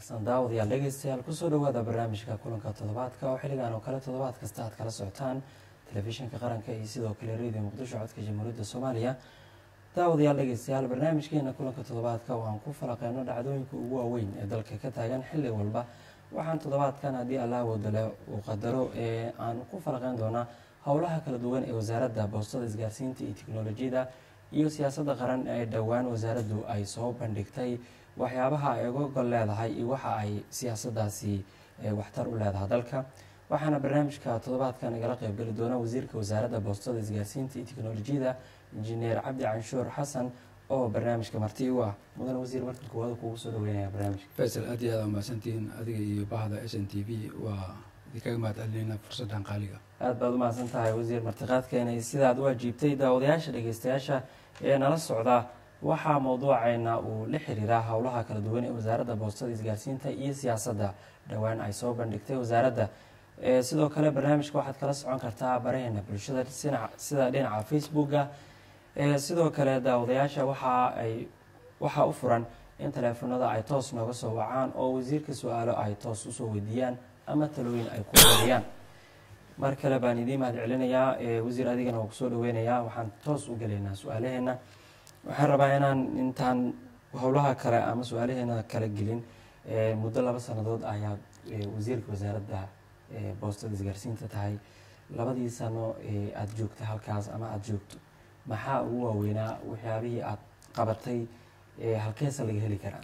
wanaagsan daawadayaal dhegeystayaal kusoo dhawaada barnaamijka kulanka toddobaadka oo xilligan oo kale toddobaad kasta aad kala socotaan telefishinka qaranka iyo sidoo kale radio muqdisho codka jamhuuriyadda soomaaliya daawadayaal dhegeystayaal barnaamijkeena kulanka toddobaadka waxaan ku falaqeyno dhacdooyinka ugu waaweyn ee dalka ka taagan xilli walba waxaan toddobaadkan haddii allah wadale uu qadaro ee aan ku falaqeyn doonaa howlaha kala duwan ee wasaaradda boostada isgaarsiinta iyo teknolojiyada iyo siyaasadda qaran ee dhowaan wasaaraddu ay soo bandhigtay waxyaabaha ay uga gol leedahay iyo waxa ay siyaasaddaasi waxtar u leedahay dalka waxaana barnaamijka toddobaadkan igala qeybgeli doona wasiirka wasaaradda boostada isgaarsiinta iyo teknolojiyada injineer cabdi canshuur xasan oo barnaamijka marti u ah mudan wasiir marka koowaad kugu soo dhaweynaya barnaamijka faysal aad iyo aad umahadsantihiin adiga iyo bahda s n t v waa idinkaga mahad celinayna fursaddan qaaliga aada baad umahadsan tahay wasiir martiqaadkeena iyo sidaad u ajiibtay daawadayaasha dhegeystayaasha ee nala socda waxaa mowduuceena uu la xiriiraa howlaha kala duwan ee wasaaradda boostada isgaarsiinta iyo siyaasadda dhowaan ay soo bandhigtay wasaaradda sidoo kale barnaamijka waxaad kala socon kartaa baraheena bulshada sida dhinaca facebooka sidoo kale daawadayaasha waxa ay waxaa u furan in taleefanada ay toos nooga soo wacaan oo wasiirka su-aalo ay toos usoo weydiiyaan ama talooyin ay ku wariyaan mar kale baan idiin mahad celinayaa wasiir adigana waa kusoo dhaweynayaa waxaan toos u gelaynaa su-aalaheena waxaan rabaa inaan intaan howlaha kale ama su-aalaheena kala gelin muddo laba sanadood ayaa wasiirka wasaaradda boostada isgaarsiinta tahay labadii sano aada joogtay halkaas ama aada joogto maxaa ugu waaweynaa waxyaabihii aada qabatay halkeesa laga heli karaa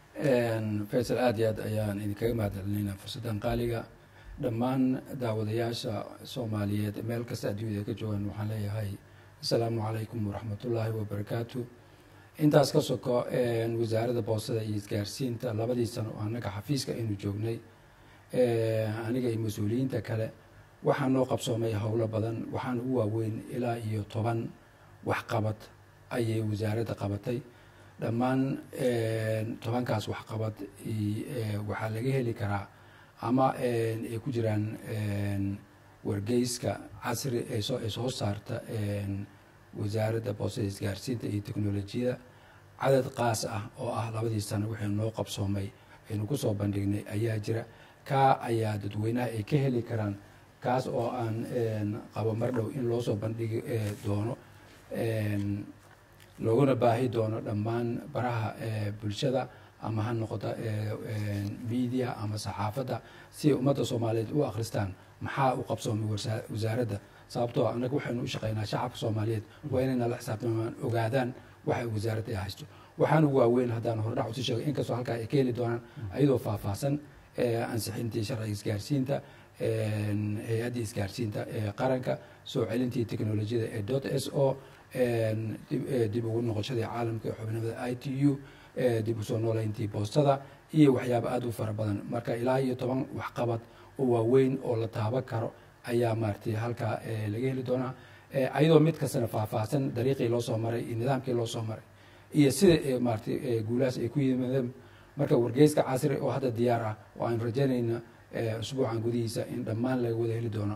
faysal aad iyo aad ayaan idinkaga mahad celinayna fursaddan qaaliga dhammaan daawadayaasha soomaaliyeed meel kasta adduunyada ka joogaan waxaan leeyahay assalaamu calaykum waraxmatullaahi wabarakaatu intaas ka soko wasaaradda boostada iyo isgaarsiinta labadii sano oo annaga xafiiska aynu joognay aniga iyo mas-uuliyiinta kale waxaa noo qabsoomay howlo badan waxaan ugu waaweyn ilaa iyo toban waxqabad ayay wasaaradda qabatay dhammaan tobankaas waxqabad waxaa laga heli karaa ama ay ku jiraan wargeyska casri ee soo saarta wasaaradda boostada isgaarsiinta iyo teknolojiyada cadad qaas ah oo ah labadii sano waxaynu noo qabsoomay aynu kusoo bandhignay ayaa jira kaa ayaa dadweynaha ay ka heli karaan kaas oo aan qabo mar dhow in loo soo bandhigi doono looguna baahi doono dhammaan baraha bulshada ama ha noqota media ama saxaafadda si ay ummadda soomaaliyeed u akhristaan maxaa u qabsoomay wasaaradda sababtoo annaga waxaynu u shaqeynaa shacabka soomaaliyeed waa inay nala xisaabtamaan ogaadaan waxa wasaaradda ay haysto waxaan ugu waaweyn haddaan hordhac usi sheegay inkastoo halkaa ay ka heli doonaan ayadoo faahfaahsan ansixintii sharciga isgaarsiinta hay-addii isgaarsiinta ee qaranka soo celintii teknolojiyada ee dot s o dib ugu noqoshadii caalamka ee xubnimada i t u dib usoo nooleyntii boostada iyo waxyaaba aada u fara badan marka ilaa iyo toban waxqabad oo waaweyn oo la taaban karo ayaa maaratay halkaa laga heli doonaa ayadoo mid kastana faahfaahsan dariiqii loo soo maray iyo nidaamkii loo soo maray iyo sida maaratay guulahaas ay ku yimaadeen marka wargeyska casri oo hadda diyaar ah oo aynu rajaynayna usbuucan gudihiisa in dhammaan laga wada heli doono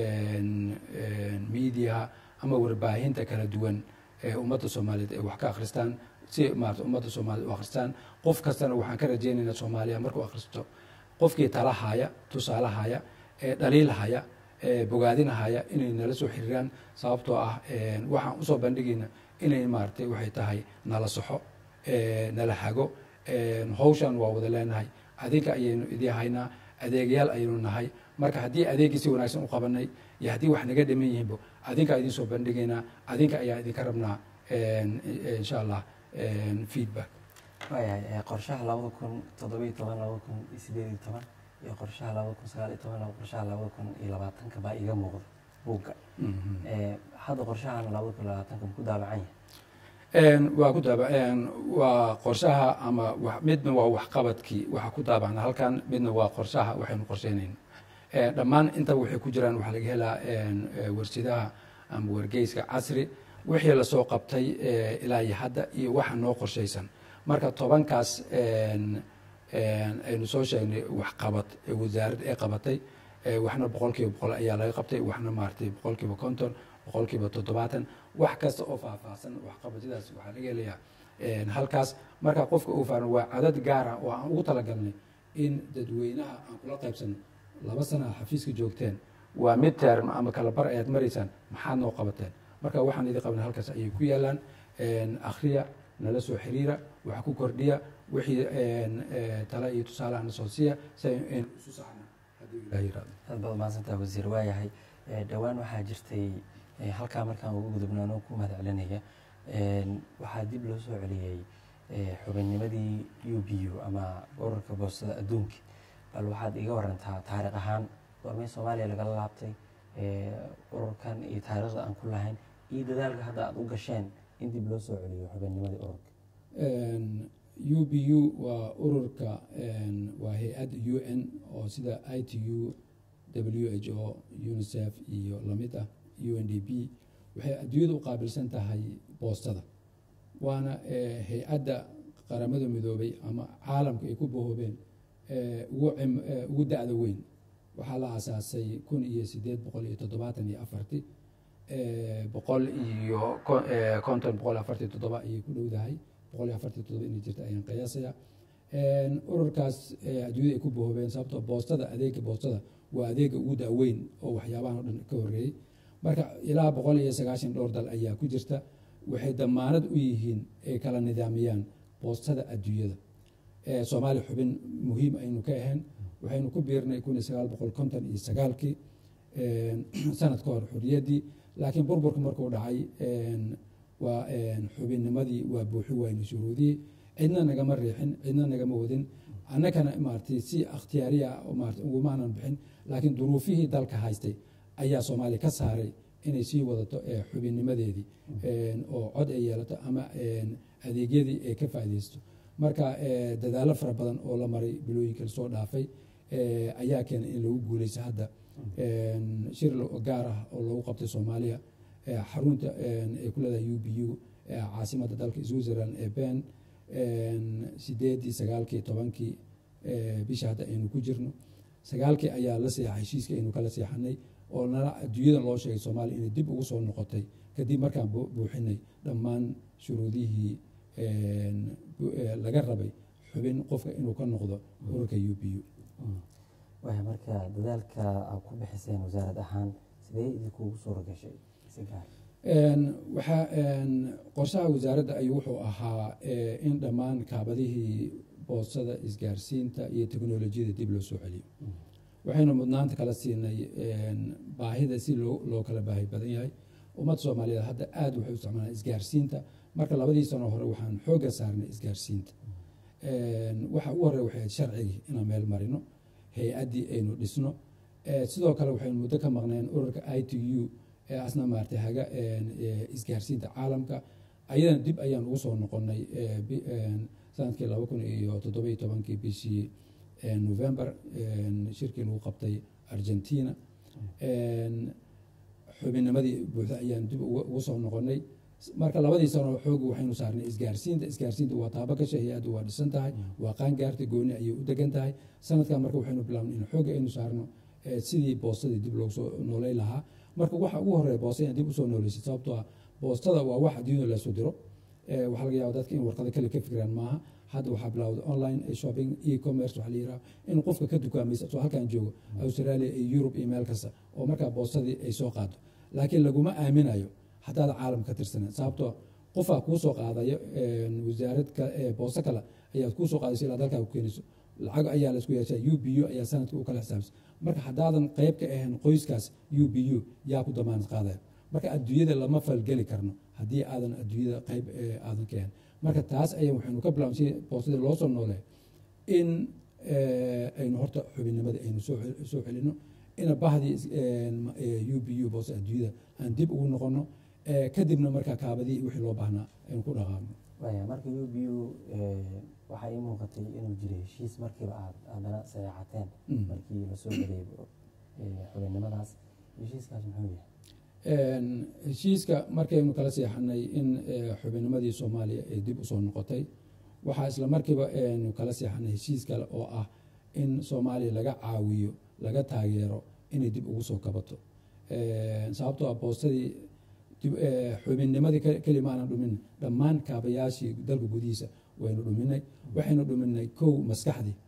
mediaha ama warbaahinta kala duwan ee ummadda soomaaliyeed ay wax ka akhristaan si maarata ummadda soomaaliyed u akhristaan qof kastana waxaan ka rajaynaynaa soomaaliya markuu akhristo qofkii talahaya tusaalahaya dhaliilhaya bogaadinahaya inay nala soo xiriiraan sababtoo ah waxaan usoo bandhigayna inay maaratay waxay tahay nala soxo nala hago hawshan waa wada leenahay adinka ayaynu idii haynaa adeegyaal ayaynu nahay marka haddii adeegii si wanaagsan u qabanay iyo haddii wax naga dhiman yihiinbo adinka idin soo bandhigaynaa adinka ayaa idinka rabnaa insha allah feedback waayahay qorshaha labada kun toddobiyo toban labada kun iyo sideed iyo toban iyo qorshaha labada kun sagaal iyo toban qorshaha labada kun iyo labaatanka baa iga muuqda buugga hadda qorshahan labada kun iyo labaatanka ma ku daabacan yahay waa ku daaba waa qorshaha ama midna waa waxqabadkii waxa ku daabacna halkan midna waa qorshaha waxaynu qorsheynayna dhammaan intaba waxay ku jiraan waxaa laga helaa warsidaha ama wargeyska casri wixii lasoo qabtay ilaa iyo hadda iyo waxa noo qorshaysan marka tobankaas aynu soo sheegnay waxqabad ee wasaaradda ay qabatay waxna boqol kiiba boqol ayaa laga qabtay waxna maaratay boqol kiiba konton boqol kiiba toddobaatan wax kasta oo faahfaahsan waxqabadyadaas waxaa laga helayaa halkaas marka qofka uu faaran waa cadad gaara oo aan ugu talagalnay in dadweynaha aan kula qaybsano laba sana a xafiiska joogteen waa mid term ama kala bar ayaad maraysaan maxaad noo qabateen marka waxaan idin qabna halkaas ayay ku yaalaan akhriya nala soo xiriira wax ku kordhiya wixii tala iyo tusaale ana soo siiya si aynu isu saxno haddii ilaah yirahdo aad baad mahadsantaha wasiir waayahay dhowaan waxaa jirtay halkaa markaan ugu gudubno anoo ku mahad celinaya waxaa dib loo soo celiyey xubinnimadii u b u ama ururka boostada adduunka bal waxaad iga warantaa taariikh ahaan goormay soomaaliya lagala laabtay ururkan iyo taariikhda aan ku lahayn iyo dadaalka hadda aada u gasheen in dib loo soo celiyo xubinnimadii ururka u b u waa ururka waa hay-ad u n oo sida i t u w h o unicef iyo lamid ah u n d p waxay adduunyada u qaabilsan tahay boostada waana hay-adda qaramada midoobay ama caalamka ay ku bahoobeen ugu da-da weyn waxaa la aasaasay kun iyo sideed boqol iyo toddobaatan iyo afarti boqol iyo konton boqol afartii toddoba ayay ku dhowdahay boqol iyo afartii toddoba inay jirta ayaan qiyaasaya ururkaas adduunyada ay ku bahoobeen sababtoo boostada adeega boostada waa adeega ugu da-weyn oo waxyaabahan o dhan ka horreeyey marka ilaa boqol iyo sagaashan dhowr dal ayaa ku jirta waxay damaanad u yihiin ay kala nidaamiyaan boostada adduunyada soomaaliya xubin muhiim aynu ka ahayn waxaynu ku biirnay kun iyo sagaal boqol konton iyo sagaalkii sanad ka hor xuriyaddii laakiin burburka markuu dhacay waa xubinnimadii waa buuxi waynu shuruudiyey cidna nagama riixin cidna nagama wadin annagana maaragtay si ikhtiyaariya maarata ugumaanan bixin laakiin duruufihii dalka haystay ayaa soomaaliya ka saaray inay sii wadato xubinnimadeedii oo cod ay yeelato ama adeegyadii ay ka faaideysto marka dadaalo fara badan oo la maray bilooyinka lasoo dhaafay ayaa keenay in lagu guuleysto hadda shir gaar ah oo lagu qabtay soomaaliya xarunta ay ku leedahay u b u caasimadda dalka switzerland ee ben sideedii sagaalkii tobankii bisha hadda aynu ku jirno sagaalkii ayaa la seexay heshiiska aynu kala seexanay oo nala adduunyada loo sheegay soomaaliya inay dib ugu soo noqotay kadib markaan buuxinay dhammaan shuruudihii laga rabay xubin qofka inuu ka noqdo ururka u b u waaya marka dadaalka aad ku bixiseen wasaarad ahaan sidee idinkuugu suura gashay si gaar waxaa qorshaha wasaaradda ayuu wuxuu ahaa in dhammaan kaabadihii boostada isgaarsiinta iyo teknolojiyada dib loo soo celiyo waxaynu mudnaanta kala siinay baahida si loo kala baahi badan yahay ummadda soomaaliyeed hadda aada waxay u isticmaalaan isgaarsiinta marka labadii sano hore waxaan xoogga saarnay isgaarsiinta waxa ugu horey waxay sharcigii inaan meel marino hay-addii aynu dhisno sidoo kale waxaynu muddo ka maqneen ururka i t u ee asna maartay haga isgaarsiinta caalamka ayadana dib ayaan ugu soo noqonay sanadkii laba kun iyo toddoba iyo tobankii bishii november shirkii lagu qabtay argentina xubinnimadii buuxda ayaan dib ugu soo noqonay marka labadii sano xoog waxaynu saarnay isgaarsiinta isgaarsiinta waa taaba gasha hay-addu waa dhisan tahay waa qaangaartay gooni ayay u degan tahay sanadkan marka waxaynu bilaabnay in xoogga aynu saarno sidii boostadii dib loogu soo noolay lahaa marka waxa ugu horeeya boosta inaan dib usoo nooleysay sababtoo ah boostada waa wax adduunyada lasoo diro waxaa laga yaaba dadka in warqado kale ka fikiraan maaha hadda waxaa bilawday online shopping e-commerce waxaa la yiraha in qofka ka dukaamaysa soo halkan joogo australia iyo yurub iyo meel kasta oo markaa boostadii ay soo qaado laakiin laguma aaminayo haddaad caalam ka tirsaneed sababtoo qofaa kuu soo qaadayo wasaarad boosto kale ayaad kuu soo qaadayso ilaa dalkaa ku keenayso lacag ayaa laisku yeeshaa u b u ayaa sanadka u kala xisaabsan marka haddaadan qayb ka ahayn qoyskaas u b u yaa ku damaanad qaadaya marka adduunyada lama falgeli karno haddii aadan adduunyada qayb aadan ka ahayn marka taas ayaa waxaynu ka bilaabn si boostadii loo soo nooleeyo in aynu horta xubinnimada aynu soo celino ina bahdii u b u boosta adduunyada aan dib ugu noqono kadibna markaa kaabadii wixii loo baahnaa aynu ku dhaqaaqno waaya marka u b u waxaa ii muuqatay inuu jiray heshiis markiiba aad haddana sadeexateen markii lasoo gelay xubinnimadaas heshiiskaas muxuu yahay heshiiska markaynu kala seexanay in xubinnimadii soomaaliya ay dib usoo noqotay waxaa isla markiiba aynu kala seexanay heshiis kale oo ah in soomaaliya laga caawiyo laga taageero inay dib ugu soo kabato sababtoo ah boostadii xubinnimadii kelima aanan dhumin dhammaan kaabayaashii dalka gudihiisa waynu dhuminay waxaynu dhuminay kow maskaxdii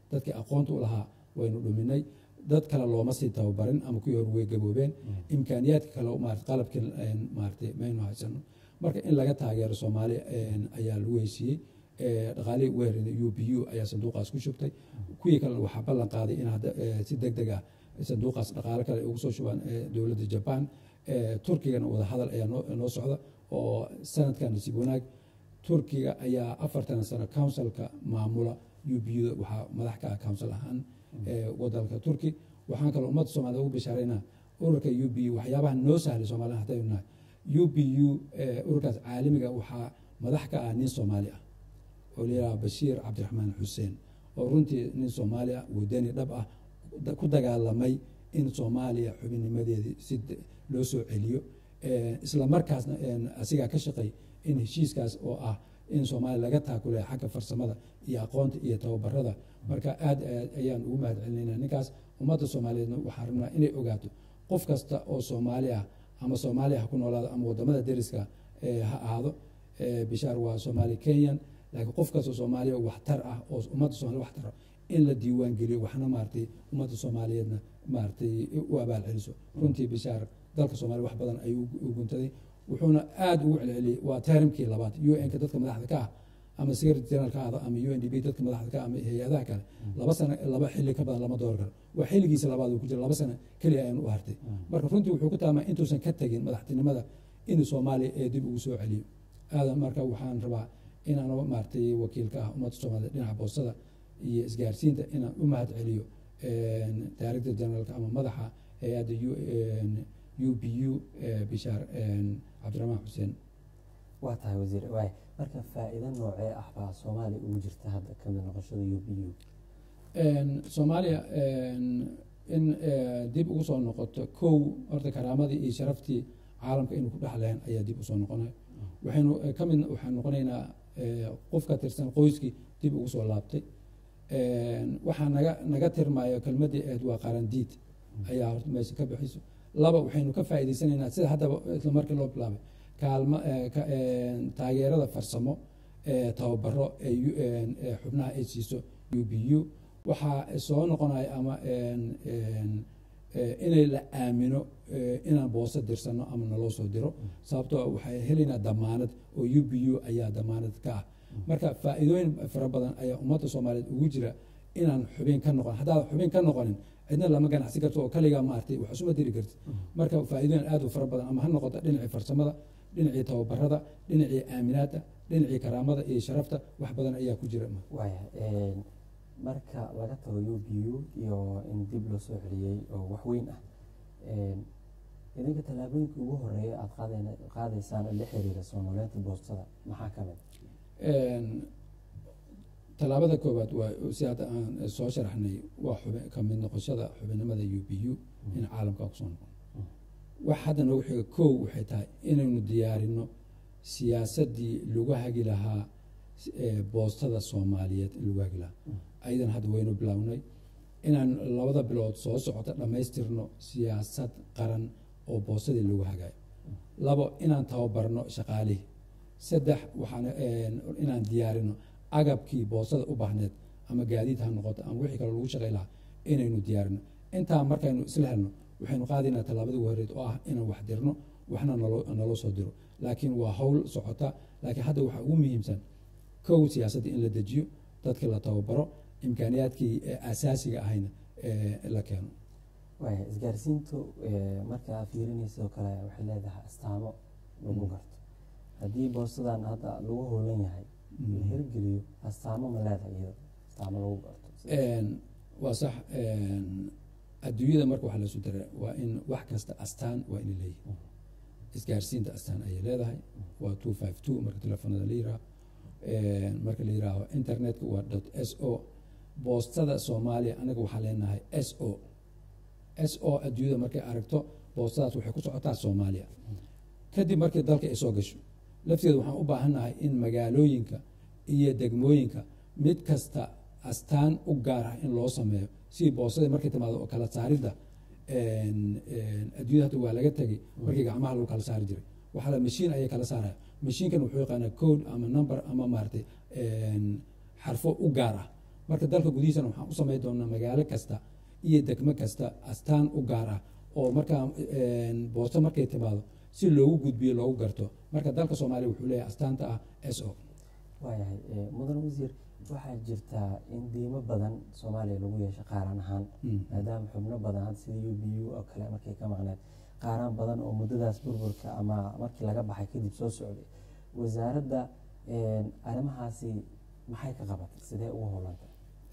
dadkii aqoonta u lahaa waynu dhuminay dad kale looma sii tababarin ama kuwii hore way gaboobeen imkaaniyaadka kale maarata qalabkii maaratay maynu haysano marka in laga taageero soomaaliya ayaa lagu heysiiyey dhaqaalihii ugu herin u b u ayaa sanduuqaas ku shubtay kuwii kalena waxaa ballan qaaday in hadda si deg deg ah sanduuqaas dhaqaalo kale ay ugu soo shubaan dowladda jaban turkigana wadahadal ayaa noo socda oo sanadkan nasiib wanaag turkiga ayaa afartan sano councilka maamula u b u waxaa madax ka ah council ahaan wadanka turki waxaan kaloo ummadda soomaalida ugu bishaaraynaa ururka u b u waxyaabaha noo sahlay soomaalida haddaynu nahay u b u ururkaas caalamiga waxaa madax ka ah nin soomaali ah oo layidhaha bashiir cabdiraxmaan xuseen oo runtii nin soomaali ah wadani dhab ah ku dagaalamay in soomaaliya xubinnimadeedii si loo soo celiyo isla markaasna asigaa ka shaqay in heshiiskaas oo ah in soomaaliya laga taakulay xagga farsamada iyo aqoonta iyo tababarada marka aad ayaan ugu mahad celinayna ninkaas ummadda soomaaliyeedna waxaan rabnaa inay ogaato qof kasta oo soomaali ah ama soomaaliya ha ku noolaado ama wadamada deriska ha ahaado bishaar waa soomaali kenyan laakiin qof kastoo soomaaliya waxtar ah oo ummadda soomaliya wax taro in la diiwaan geliyo waxna maaratay ummadda soomaaliyeedna maaratay u abaal celiso runtii bishaar dalka soomaaliya wax badan ayuu u guntaday wuxuuna aada ugu celceliyey waa terimkii labaad u n ka dadka madaxda ka ah ama secretary general ka ahda ama u n d b dadka madaxda ka ah ama hay-adaha kale laba sano laba xilli ka badan lama door karo waa xilligiisa labaad uu ku jira laba sano keliya ayaan u hartay marka runtii wuxuu ku taamaa intuusan ka tegin madaxtinimada inuu soomaaliya ee dib ugu soo celiyo aadan marka waxaan rabaa inaan maaratay wakiilka ah ummadda soomaaliyed dhinaca boostada iyo isgaarsiinta inaan u mahad celiyo director generaalka ama madaxa hay-adda u b u bishaar cabdiraxmaan xuseen waa tahay wasiir waay marka faa-iido noocee ah baa soomaaliya ugu jirta hadda kamid noqoshada u b u soomaaliya in dib ugu soo noqoto kow horta karaamadii iyo sharaftii caalamka inuu ku dhexleen ayaa dib usoo noqonay waxaynu kamid waxaan noqonaynaa qof ka tirsan qoyskii dib ugu soo laabtay waxaa naga naga tirmayo kelmadii eed waa qarandiid ayaa horta meesha ka bixiso laba waxaynu ka faa'iidaysanaynaa sida haddaba isla markii loo bilaabay kaalma taageerada farsamo tababaro ee xubnaha ay siiso u b u waxaa soo noqonaya ama inay la aamino inaan booso dirsano ama naloo soo diro sababtoo waxay helaynaa damaanad oo u b u ayaa damaanad ka ah marka faa-iidooyin fara badan ayaa ummadda soomaaliyeed ugu jira inaan xubin ka noqon haddaad xubin ka noqonin cidna lama ganacsi karto oo kaligaa maartay wax isuma diri kartid marka faa-iidooyin aad u fara badan ama ha noqoto dhinacii farsamada dhinacii tababarada dhinacii aaminaadda dhinacii karaamada iyo sharafta wax badan ayaa ku jira waaya marka laga tago u b u iyo in dib loo soo celiyey oo wax weyn ah idinka tallaabooyinka ugu horeeya aada qaadaysaan oo la xiriira soo nooleynta boostada maxaa ka mid tallaabada koowaad waa si hadda aan soo sharaxnay waa xubin kamid noqoshada xubinnimada u b u in caalamka kusoo noqon wax hadda noogu xiga kow waxay tahay inaynu diyaarino siyaasaddii lagu hagi lahaa boostada soomaaliyeed in lagu hagi lahaa ayadan hadda waynu bilownay inaan labada bilood soo socota dhammaystirno siyaasad qaran oo boostadii lagu hagayo labo inaan tababarno shaqaalihii saddex waxaan inaan diyaarino agabkii boostada u baahneed ama gaadiid ha noqoto ama wixii kale lagu shaqay lahaa inaynu diyaarino intaa markaynu isla helno waxaynu qaadaynaa tallaabada ugu horeed oo ah inaan wax dirno waxna naloo soo diro laakiin waa howl socota laakiin hadda waxaa ugu muhiimsan kow siyaasaddii in la dejiyo dadkii la tababaro imkaaniyaadkii asaasiga ahayna la keeno waaya isgaarsiintu marka aad fiirinaysa oo kale waxay leedahay astaamo lagu garto haddii boostadan hadda lagu hoolan yahay la hirgeliyo astaamo ma leedahay iyado astaamo lagu garto waa sax adduunyada marka waxa lasu dara waa in wax kasta astaan waa ina leeyihi isgaarsiinta astaan ayay leedahay waa two five two marka telefoonada la yiraahdo marka la yiraaho internetka waa dot s o boostada soomaaliya anaga waxaa leenahay s o s o adduunyada markay aragto boostadaas waxay ku socotaa soomaaliya kadib markii dalka ay soo gasho lafteeda waxaan u baahannahay in magaalooyinka iyo degmooyinka mid kasta astaan u gaar ah in loo sameeyo si boostadii markay timaado oo kala saaridda adduunyada hadda waa laga tegay markii gacmaha lagu kala saari jiray waxaa la mashiin ayay kala saaraya mashiinkan wuxuu yaqaanaa code ama number ama maaratay xarfo u gaar ah marka dalka gudihiisana waxaan u samayn doonaa magaalo kasta iyo degmo kasta astaan u gaar ah oo markaa boosto markay timaado si loogu gudbiyo loogu garto marka dalka soomaaliya wuxuu leeyahay astaanta ah s o waayahay mudan wasiir waxaa jirtaa in diimo badan soomaaliya lagu yeesho qaaran ahaan maadaama xubno badan hadda sida u b u oo kale markay ka maqneed qaaraan badan oo muddadaas burburka ama markii laga baxay kadib soo socday wasaaradda arrimahaasi maxay ka qabatay sidee ugu howlanta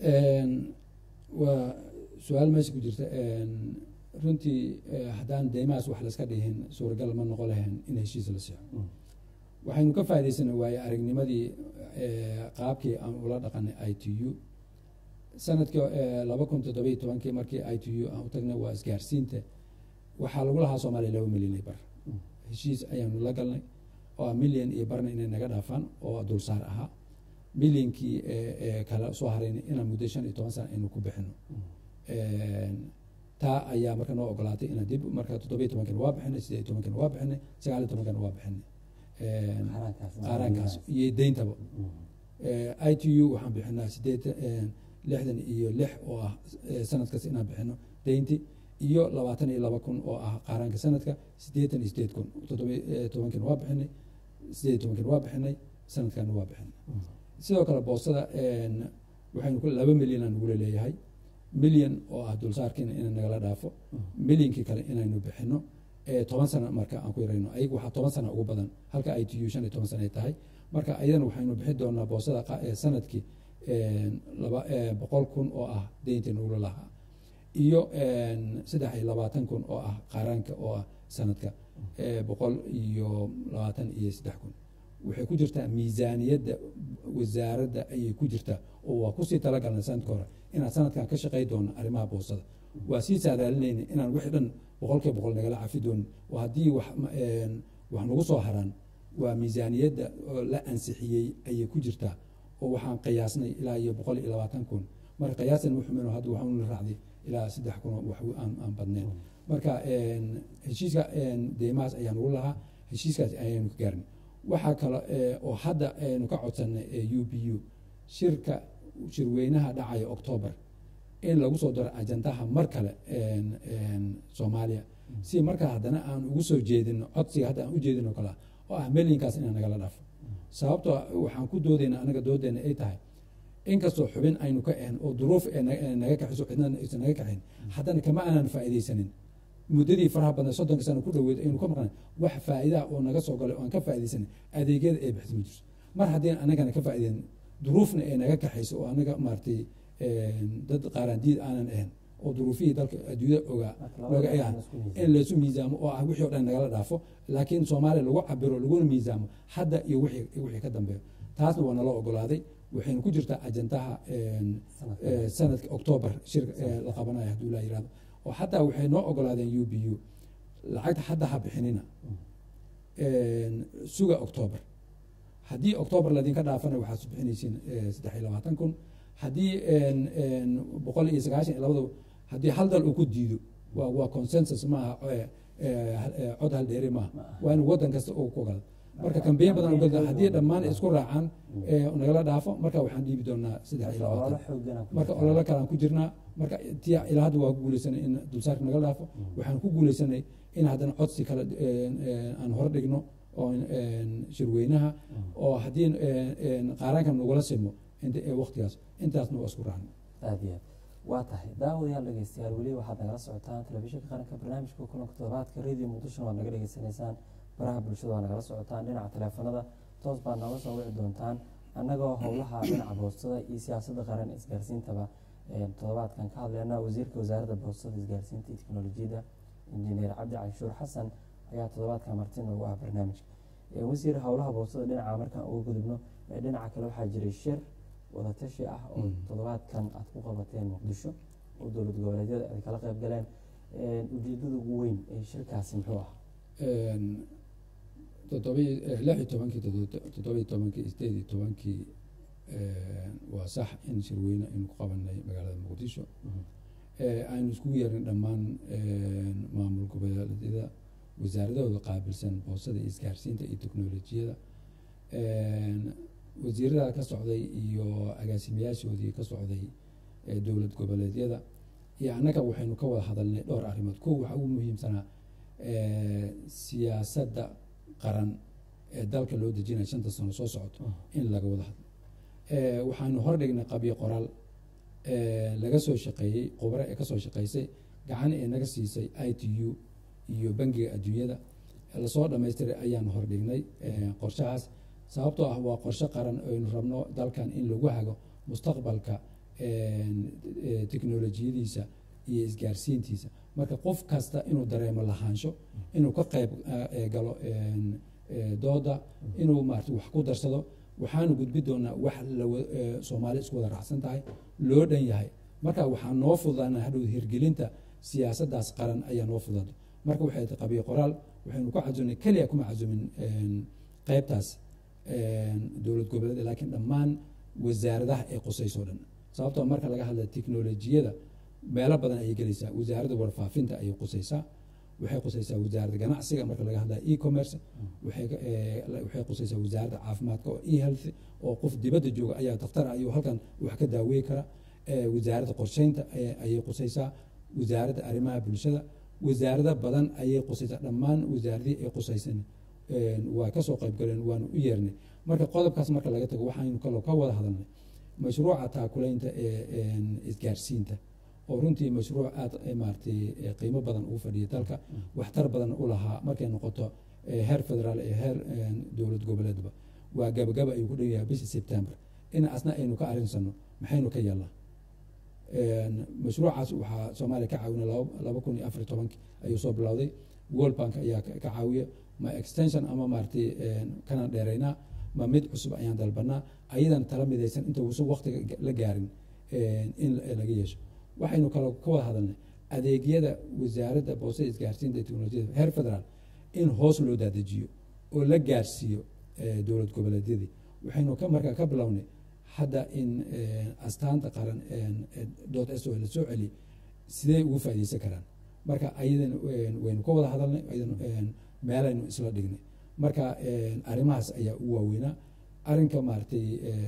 waa su-aal meesha ku jirta runtii haddaan deymahaas wax layska dhihin suuragal ma noqon lahayn in heshiis la sixo waxaynu ka faaidaysanay waaye aragnimadii qaabkii aan ula dhaqanay i t u sanadkii laba kun toddobiy tobankii markii i t u aan u tagnay waa isgaarsiinta waxaa lagu lahaa soomaaliya laba milyan bar heshiis ayaanu la galnay oo milyan iyo barna inay naga dhaafaan oo dulsaar ahaa milyankii kale soo harayna inaan muddo shan iyo toban sana aynu ku bixino taa ayaa marka noo ogolaatay inaan dib marka toddobiy tobankina waa bixinay sideed iyo tobankina waa bixinay sagaal iyo tobankina waa bixinay qaaraankaas iyo deyntaba i t u waxaan bixinaa sideed lixdan iyo lix oo ah sanadkaas inaan bixino deynti iyo labaatan iyo laba kun oo ah qaaraanka sanadka sideetan iyo sideed kun toddobiy tobankina waa bixinay sideed iyo tobankina waa bixinay sanadkana waa bixinay sidoo kale boostada waxaynu laba milyan aan nagula leeyahay milyan oo ah dulsaarkiina ina nagala dhaafo milyankii kale inaynu bixino toban sana marka aan ku yarayno ayagu waxaa toban sana ugu badan halka i t u shan iyo toban sana ay tahay marka ayadana waxaynu bixi doonaa boosada sanadkii laba boqol kun oo ah deyntii nagula lahaa iyo saddex iyo labaatan kun oo ah qaaraanka oo ah sanadka boqol iyo labaatan iyo saddex kun waxay ku jirtaa miisaaniyadda wasaaradda ayay ku jirtaa oo waa kusii talagalnay sanadka hore inaan sanadkan ka shaqey doono arrimaha boosada waa sii saadaalinayna inaan wixii dhan boqolkiiba boqol nagala cafi doonin oo haddii wax wax nagu soo haraan waa miisaaniyadda la ansixiyey ayay ku jirtaa oo waxaan qiyaasnay ilaa iyo boqol iyo labaatan kun marka qiyaasan wuxuumino hadda waxaanu raacday ilaa saddex kun wax aan aan badnayn marka heshiiska deymahaas ayaa nagu lahaa heshiiskaas ayaanu ka gaarnay waxaa kale oo hadda aynu ka codsanay u b u shirka shirweynaha dhacaya octoobar in lagu soo daro ajandaha mar kale soomaaliya si markaa haddana aan ugu soo jeedino codsiga hadda aan u jeedino kale oo ah melinkaas inaan nagala dhaafo sababtoo waxaan ku doodayna anaga doodeena ay tahay inkastoo xubin aynu ka ahan oo duruuf naga kaxiso cidna aysan naga kaxayn haddana kama aanan faa'iidaysanin muddadii faraha badan soddonka sana ku dhaweed aynu ka maqnay wax faa'iidaa oo naga soo galay oo aan ka faa'iidaysanin adeegyada ay bixisa ma jirto mar haddii anagana ka faa'iidayn duruufna ay naga kaxayso oo anaga maaragtay dad qaaraandiid aanan ahayn oo duruufihii dalka adduunyada ogaa looga egaan in laysu miisaamo oo ah wixii o dhan nagala dhaafo laakiin soomaaliya lagu cabiro laguna miisaamo hadda iyo wixii wixii ka dambeeyo taasna waa nala ogolaaday waxaynu ku jirtaa ajandaha sanadka octoobar shir la qabanayo hadduu laa yirahdo oo xataa waxay noo ogolaadeen u b u lacagta hadda ha bixinina suga octoobar haddii octoobar ladinka dhaafana waxaad su bixinaysiin saddex iyo labaatan kun haddii boqol iyo sagaashan iyo labada haddii hal dal uu ku diido waa waa consensus maaha cod hal dheeri maaha waa in waddan kasta uu ku ogolado marka kambeyn badan uga haddii dhammaan isku raacaan nagala dhaafo marka waxaan dhiibi doonaa saddex iyo labaatan marka ololo kalaan ku jirnaa marka ti ilaa hadda waa ku guuleysanay in dulsaarka nagala dhaafo waxaan ku guuleysanay in haddana codsi kale aan hor dhigno oo shirweynaha oo haddii qaaraanka nagula simo waqtigaas intaasna waa isku raacno aada iyo aad waa tahay daawadayaal dhegeystayaal weli waxaad nagala socotaan telefishinka qaranka barnaamijka kulanka toddobaadka radio muqdishona waad naga dhegeysanaysaan baraha bulshada waa nagala socotaan dhinaca taleefanada toos baad nooga soo wici doontaan annagoo howlaha dhinaca boostada iyo siyaasadda qaran isgaarsiintaba toddobaadkan ka hadleyna wasiirka wasaaradda boostada isgaarsiinta iyo teknolojiyadda injineer cabdi canshuur xasan ayaa toddobaadkan marti noogu ah barnaamijka wasiir howlaha boostada dhinaca markaan uga gudubno dhinaca kale waxaa jiray shir wadatashi ah oo toddobaadkan aad ku qabateen muqdisho oo dowlad goboleedyada ay kala qayb galeen ujeedada ugu weyn ee shirkaasi muxuu ah toddobiy lix iyo tobankii toddobiyo tobankii sideed iyo tobankii waa sax in shirweyne aynu ku qabanay magaalada muqdisho aynu iskugu yeerin dhammaan maamul goboleedyada wasaaradahooda qaabilsan boosada isgaarsiinta iyo teknolojiyada wasiirada ka socday iyo agaasimayaashoodii ka socday dowlad goboleedyada iyo annaga waxaynu ka wada hadalnay dhowr arrimood kow waxaa ugu muhiimsanaa siyaasadda qaran ee dalka loo dejinaya shanta sano soo socoto in laga wada hadlo waxaanu hordhignay qabyo qoraal laga soo shaqeeyey khubro ee kasoo shaqeysay gacan ee naga siisay i t u iyo bangiga adduunyada lasoo dhamaystiray ayaanu hordhignay qorshahaas sababtoo ah waa qorshe qaran aynu rabno dalkan in lagu hago mustaqbalka teknolojiyadiisa iyo isgaarsiintiisa marka qof kasta inuu dareemo lahaansho inuu ka qayb galo dooda inuu maarata wax ku darsado waxaanu gudbi doonaa wax soomaali isku wada raacsan tahay loo dhan yahay marka waxaa noo fududaana hadhow hirgelinta siyaasaddaas qaran ayaa noo fududaato marka waxay ta qabiyo qoraal waxaynu ku casuumnay keliya kuma casuumin qeybtaas dowlad goboleed laakiin dhammaan wasaaradaha ee qusayso dhan sababtoo marka laga hadla teknolojiyada meelo badan ayay gelaysaa wasaaradda warfaafinta ayay qusaysaa waxay qusaysaa wasaaradda ganacsiga marka laga hadlaya e-commerce waxay qusaysaa wasaaradda caafimaadka oo e-health oo qof dibadda jooga ayaa dakhtar ayuu halkan wax ka daaweyi kara wasaaradda qorsheynta ayay qusaysaa wasaaradda arrimaha bulshada wasaarada badan ayay qusaysaa dhammaan wasaaradihii ay qusaysan waa kasoo qaybgaleen waanu u yeernay marka qodobkaas marka laga tago waxaynu kaloo ka wada hadalnay mashruuca taakulaynta ee isgaarsiinta oo runtii mashruuc aada maaratay qiimo badan ugu fadhiyay dalka waxtar badan u lahaa markay noqoto heer federaal ee heer dowlad goboleedba waa gabagaba ayuu ku dhow yahay bisha sebtember in asna aynu ka arinsano maxaynu ka yeelnaa mashruucaas waxaa soomaaliya ka caawina laba kun iyo afar iyo tobanki ayuu soo bilowday world bank ayaa ka caawiya ma extension ama maaratay kanaan dheeraynaa ma mid cusub ayaan dalbanaa ayadan tala midaysan inta uusan waktiga la gaarin in laga yeesho waxaynu kaloo ka wada hadalnay adeegyada wasaaradda boostada isgaarsiinta teknolojiyada heer federaal in hoos loo daadejiyo oo la gaarsiiyo dowlad goboleedyadii waxaynu ka markaa ka bilownay hadda in astaanta qaran dood s o la soo celiy sidee ugu faaideysan karaan marka ayadan waynu ka wada hadalnay ayadan meelaynu isla dhignay marka arrimahaas ayaa u waaweynaa arrinka maaragtay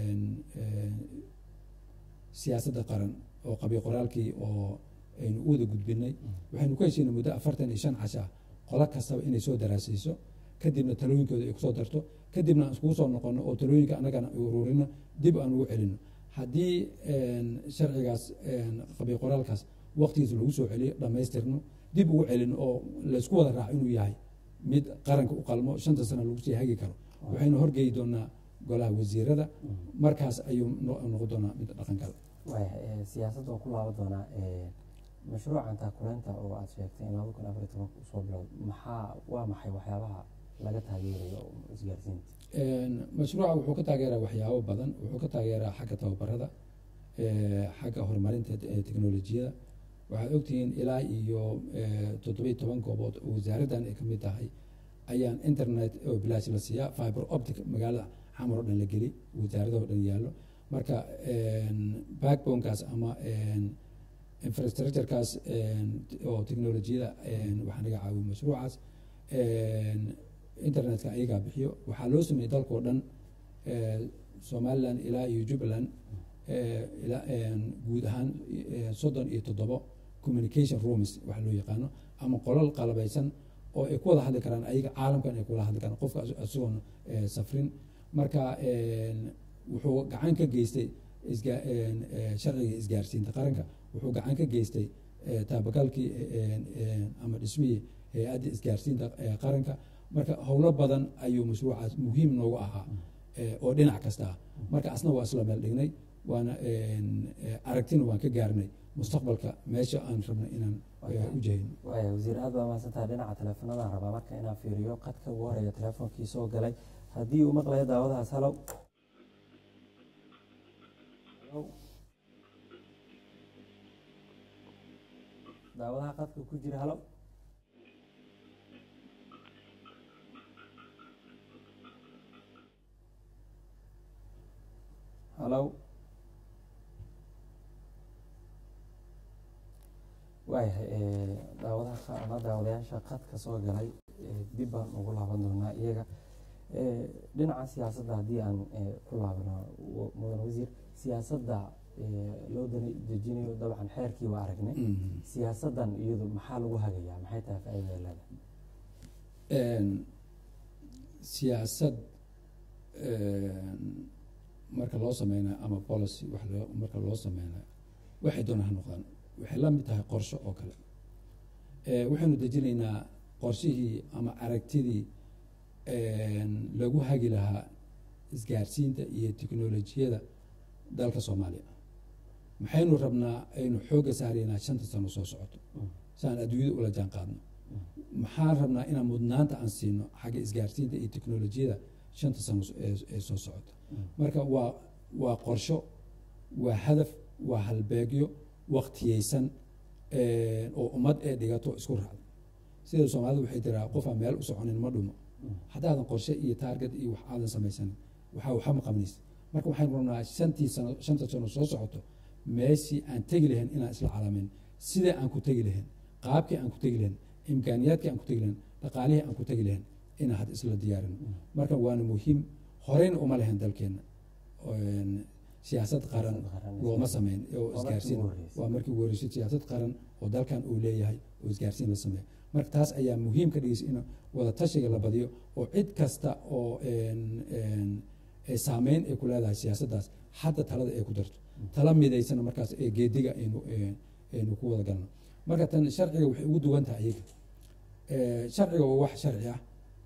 siyaasadda qaran oo qabiy qoraalkii oo aynu u wada gudbinay waxaynu ku heshiinay muddo afartan iyo shan casha qolo kastaba inay soo daraasayso kadibna talooyinkooda ay kusoo darto kadibna aan iskugu soo noqono oo talooyinka annagana ururino dib aan ugu celino haddii sharcigaas qabiy qoraalkaas waqtigiisa lagu soo celiyo dhammaystirno dib ugu celino oo laysku wada raaco inuu yahay mid qaranka u qalmo shanta sana lagu sii hagi karo waxaynu horgeyi doonaa golaha wasiirada markaas ayuu noqon doonaa mid dhaqankala waaya siyaasadda waan ku laaban doonaa mashruucan taakulaynta oo aada sheegtay in laba kun afar iyo tobanka usoo bilowd maxaa waa maxay waxyaabaha laga taageerayo isgaarsiinta mashruuca wuxuu ka taageeraa waxyaabo badan wuxuu ka taageeraa xagga tababarada xagga horumarinta teknolojiyada waxaad ogtihiin ilaa iyo toddobiyi toban goobood oo wasaaraddan ay kamid tahay ayaan internet oo bilaash la siiyaa fiber optic magaalada xamar oo dhan la geli wasaaradaho dhan yaallo marka backbonekaas ama infrastructurekaas oo technolojiyada waxaa naga caawiya mashruucaas internetka ayagaa bixiyo waxaa loo sameeyey dalkao dhan somalilan ilaa iyo jubbaland guud ahaan soddon iyo toddobo communication rooms waxa loo yaqaano ama qolal qalabeysan oo ay ku wada hadli karaan ayaga caalamkan ay kula hadli karaan qofka isagoon safrin marka wuxuu gacan ka geystay sharciga isgaarsiinta qaranka wuxuu gacan ka geystay taabagalkii ama dhismihii hay-adda isgaarsiinta qaranka marka howlo badan ayuu mashruucaas muhiim noogu ahaa oo dhinac kasta ah marka asna waa isla meel dhignay waana aragtina waan ka gaarnay mustaqbalka meesha aan rabna inaan u jahayno waaya wasiir aad baa mahadsantaha dhinaca teleefanadaan rabaa marka inaan fiiriyo qadka ugu horeeya teleefonkii soo galay haddii uu maqlayo daawadahaas halow daawadaha qadka ku jira halow halow waayahay daawadaha ama daawadayaasha qadka soo galay dib baan ugu laaban doonaa iyaga dhinaca siyaasadda haddii aan ku laabno mudan wasiir siyaasadda loo dejinayo dabcan xeerkii waa aragnay siyaasaddan iyadu maxaa lagu hagayaa maxay tahay faa-idada leedahay siyaasad marka loo sameynayo ama policy wax loo marka loo sameynayo waxay doona ha noqdaan waxay la mid tahay qorsho oo kale waxaynu dejinaynaa qorshihii ama aragtidii lagu hagi lahaa isgaarsiinta iyo teknolojiyada dalka soomaaliya maxaynu rabnaa aynu xoogga saaraynaa shanta sano soo socoto si aan adduunyada ula jaan qaadno maxaan rabnaa inaan mudnaanta aan siino xagga isgaarsiinta iyo teknolojiyada shanta sano ee soo socota marka waa waa qorsho waa hadaf waa halbeegyo waqtiyeysan oo ummad ee dhigato isku raacda sida soomaalida waxay tiraa qofaa meel u soconin ma dhumo haddaadan qorshe iyo taarget iyo wax aadan samaysanin waxaa waxa ma qabnaysa marka waxaynu rabnaa shantii sano shanta sano soo socoto meeshii aan tegi lahayn inaan isla calaamayn sidee aan ku tegi lahayn qaabkii aan ku tegi lahayn imkaaniyaadkii aan ku tegi lahayn dhaqaalihii aan ku tegi lahayn inaan had isla diyaarino marka waana muhiim horeyna uma lahayn dalkeena siyaasad qaran looma sameyn oo isgaarsiin waa markii ugu horeysay siyaasad qaran oo dalkan uu leeyahay oo isgaarsiin la sameeyo marka taas ayaa muhiim ka dhigaysa in wada tashiga la badiyo oo cid kasta oo saameyn ay ku leedahay siyaasaddaas hadda talada ay ku darto tala midaysana markaas ee geediga aynu aynu ku wada galno marka tan sharciga waxay ugu duwan tahay iyaga sharciga waa wax sharci ah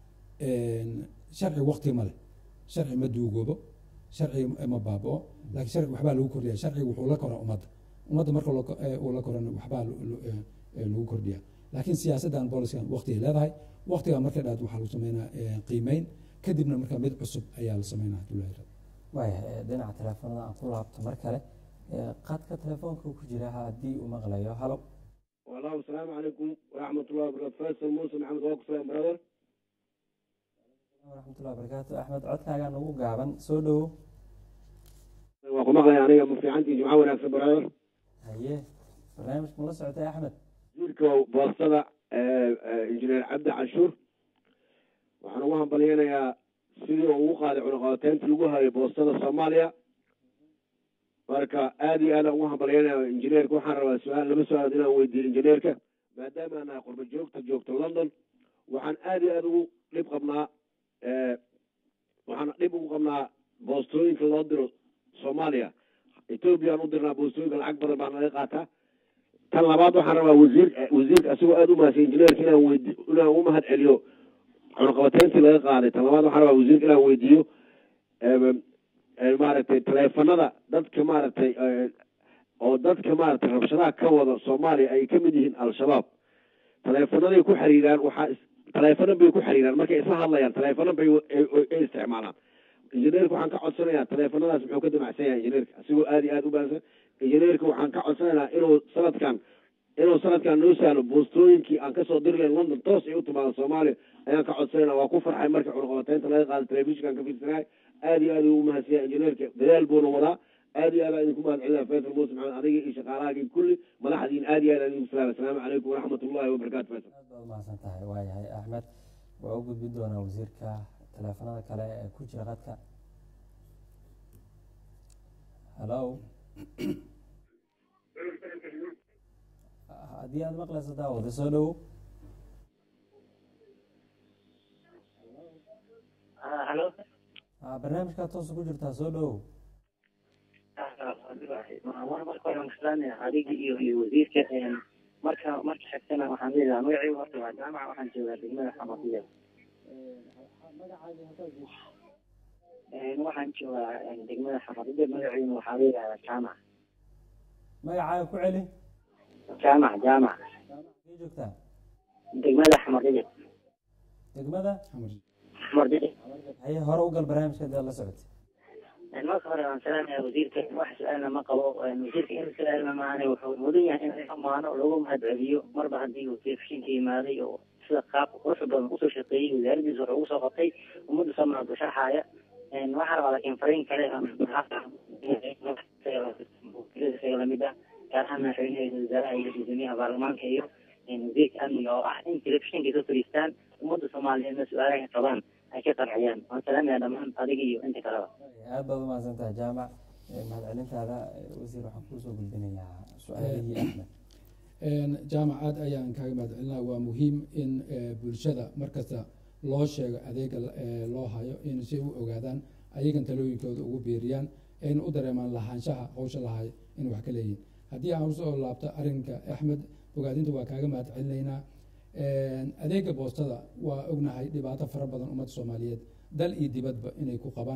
sharci waqti ma leh sharci ma duugoobo sharci ma baabao laakiin sharci waxbaa lagu kordhiya sharciga wuxuu la koraa ummadda ummadda marka uu la korana waxbaa lagu kordhiya laakiin siyaasaddan booliskan waqtigay leedahay waqtigaa marka dhaad waxaa lagu sameynaa qiimeyn kadibna marka mid cusub ayaa la sameynaa haduu leeyahay waaya dhinaca teleefonada aan ku laabto mar kale qadka telefoonka ku jira haddii uu maqlayo halo walaal asalaamu calaykum waraxmatullahi wabarakatu faysal muuse maxamed waa ku salaam brother waraxmatullahi wabarakaatu axmed codkaagaa nagu gaaban soo dhowo waa ku maqlaya aniga ma fiicantii jimco wanaagsan brother haye barnaamijka ma la socotay axmed wasiirka boostada injineer cabdi canshuur waxaan ugu hambalyeynayaa sidii uu ugu qaaday cunaqabateynta lagu hayo boostada soomaaliya marka aada iyo aadaan ugu hambalyeynaya injineerka waxaan rabaa su-aal laba su-aalood inaan weydiiyo injineerka maadaama aan nahay qurba joogta joogta london waxaan aada iyo aada ugu dhib qabnaa waxaan dhib ugu qabnaa boostooyinka loo diro soomaaliya ethoobiyan u dirnaa boostooyinka lacag badan baa naga qaataa tan labaad waxaan rabaa wasiir wasiirka asagoo aada u mahadsan injineerka inaan weydi inaan u mahad celiyo cunaqabateyntii laga qaaday tan labaad waxaan rabaa wasiirka inaan weydiiyo maaragtay taleefanada dadka maaragtay oo dadka maaragtay rabshadaha ka wada soomaaliya ay ka mid yihiin al-shabaab taleefanaday ku xiriiraan waxaa taleefano bay ku xiriiraan markay isla hadlayaan taleefano bay ay isticmaalaan injineerka waxaan ka codsanayaa taleefanadaas muxuu ka damacsan yahay injineerka asigoo aada iyo aada u baansan injineerka waxaan ka codsanaynaa inuu sanadkan inuu sanadkan noo sahlo boostooyinkii aan kasoo diri lahayn london toos ay u timaado soomaaliya ayaan ka codsanayna waa ku farxay marka cunaqabateynta laga qaada telefishinkan ka fiirsanahay aada iyo aada ugu mahadsanyaa injineerka dadaal buuna wadaa aada iyo aad aan idinku mahad celinaya faysal muuse maxamed adiga iyo shaqaalahaagii kulli madaxdiin aada iyo aad aan idinku salaam asalaamu calaykum waraxmat ullahi wabarakatu faysal aad baad umahadsan tahay waayahay axmed waa u gudbi doonaa wasiirka teleefanada kale ee ku jira qadka hallo haddii aada maqlayso daawada soo dhowo halo barnaamijkaa toosa ku jirtaa soo dhowo marka hore maslaanaya adiga iyo iyo wasiirka marka marka xigtana waxaan leedahay magacaygu horta waa jaamaca waxaan joogaa degmada xamadiya waxaan joogaa degmada xamadiya magaciina waxaa leedahay jaamac magacaaga ku celi jaamac jaamac kee joogtaa degmada xamadiya degmada xamadiya haye hore u gal barnaamijka dee la socotay marka hore waan salaamaya wasiirka wax su-aalna ma qabo wasiirka in su-aalna maana wuxuu mudan yahay in amaano lagu mahad celiyo marba haddii uu telefishinka yimaaday oo sida qaabka quruxda badan usoo shaqeeyey wasaaradiisa wuxuu ugu soo qabtay ummadda soomaaliya ku sharxaaya waxaa rabaa laakiin fariin kale isaga lamid ah gaar ahaan madaxweynaha wasaaraha iyo guddoomiyaha baarlamaanka iyo wasiirka amniga oo ah in telefishinka soo fadhiistaan ummadda soomaaliyeedna su-aalaha qabaan ay ka qanciyaan waan salaamaya dhammaan adiga iyo inta kaleba aad baad umahadsan tahay jaamac mahadcelintaada wasiir waxaan kusoo gudbinayaa su-aalihii axmed jaamac aad ayaan kaaga mahadcelinaa waa muhiim in bulshada markasta loo sheego adeega loo hayo in si u ogaadaan ayagan talooyinkooda ugu biiriyaan ayna u dareemaan lahaanshaha hawsha lahayo in wax ka leeyihin haddii aan usoo laabto arrinka axmed ogaadinta waa kaaga mahad celinaynaa adeega boostada waa ognahay dhibaato fara badan ummadda soomaaliyeed dal iyo dibadba inay ku qabaan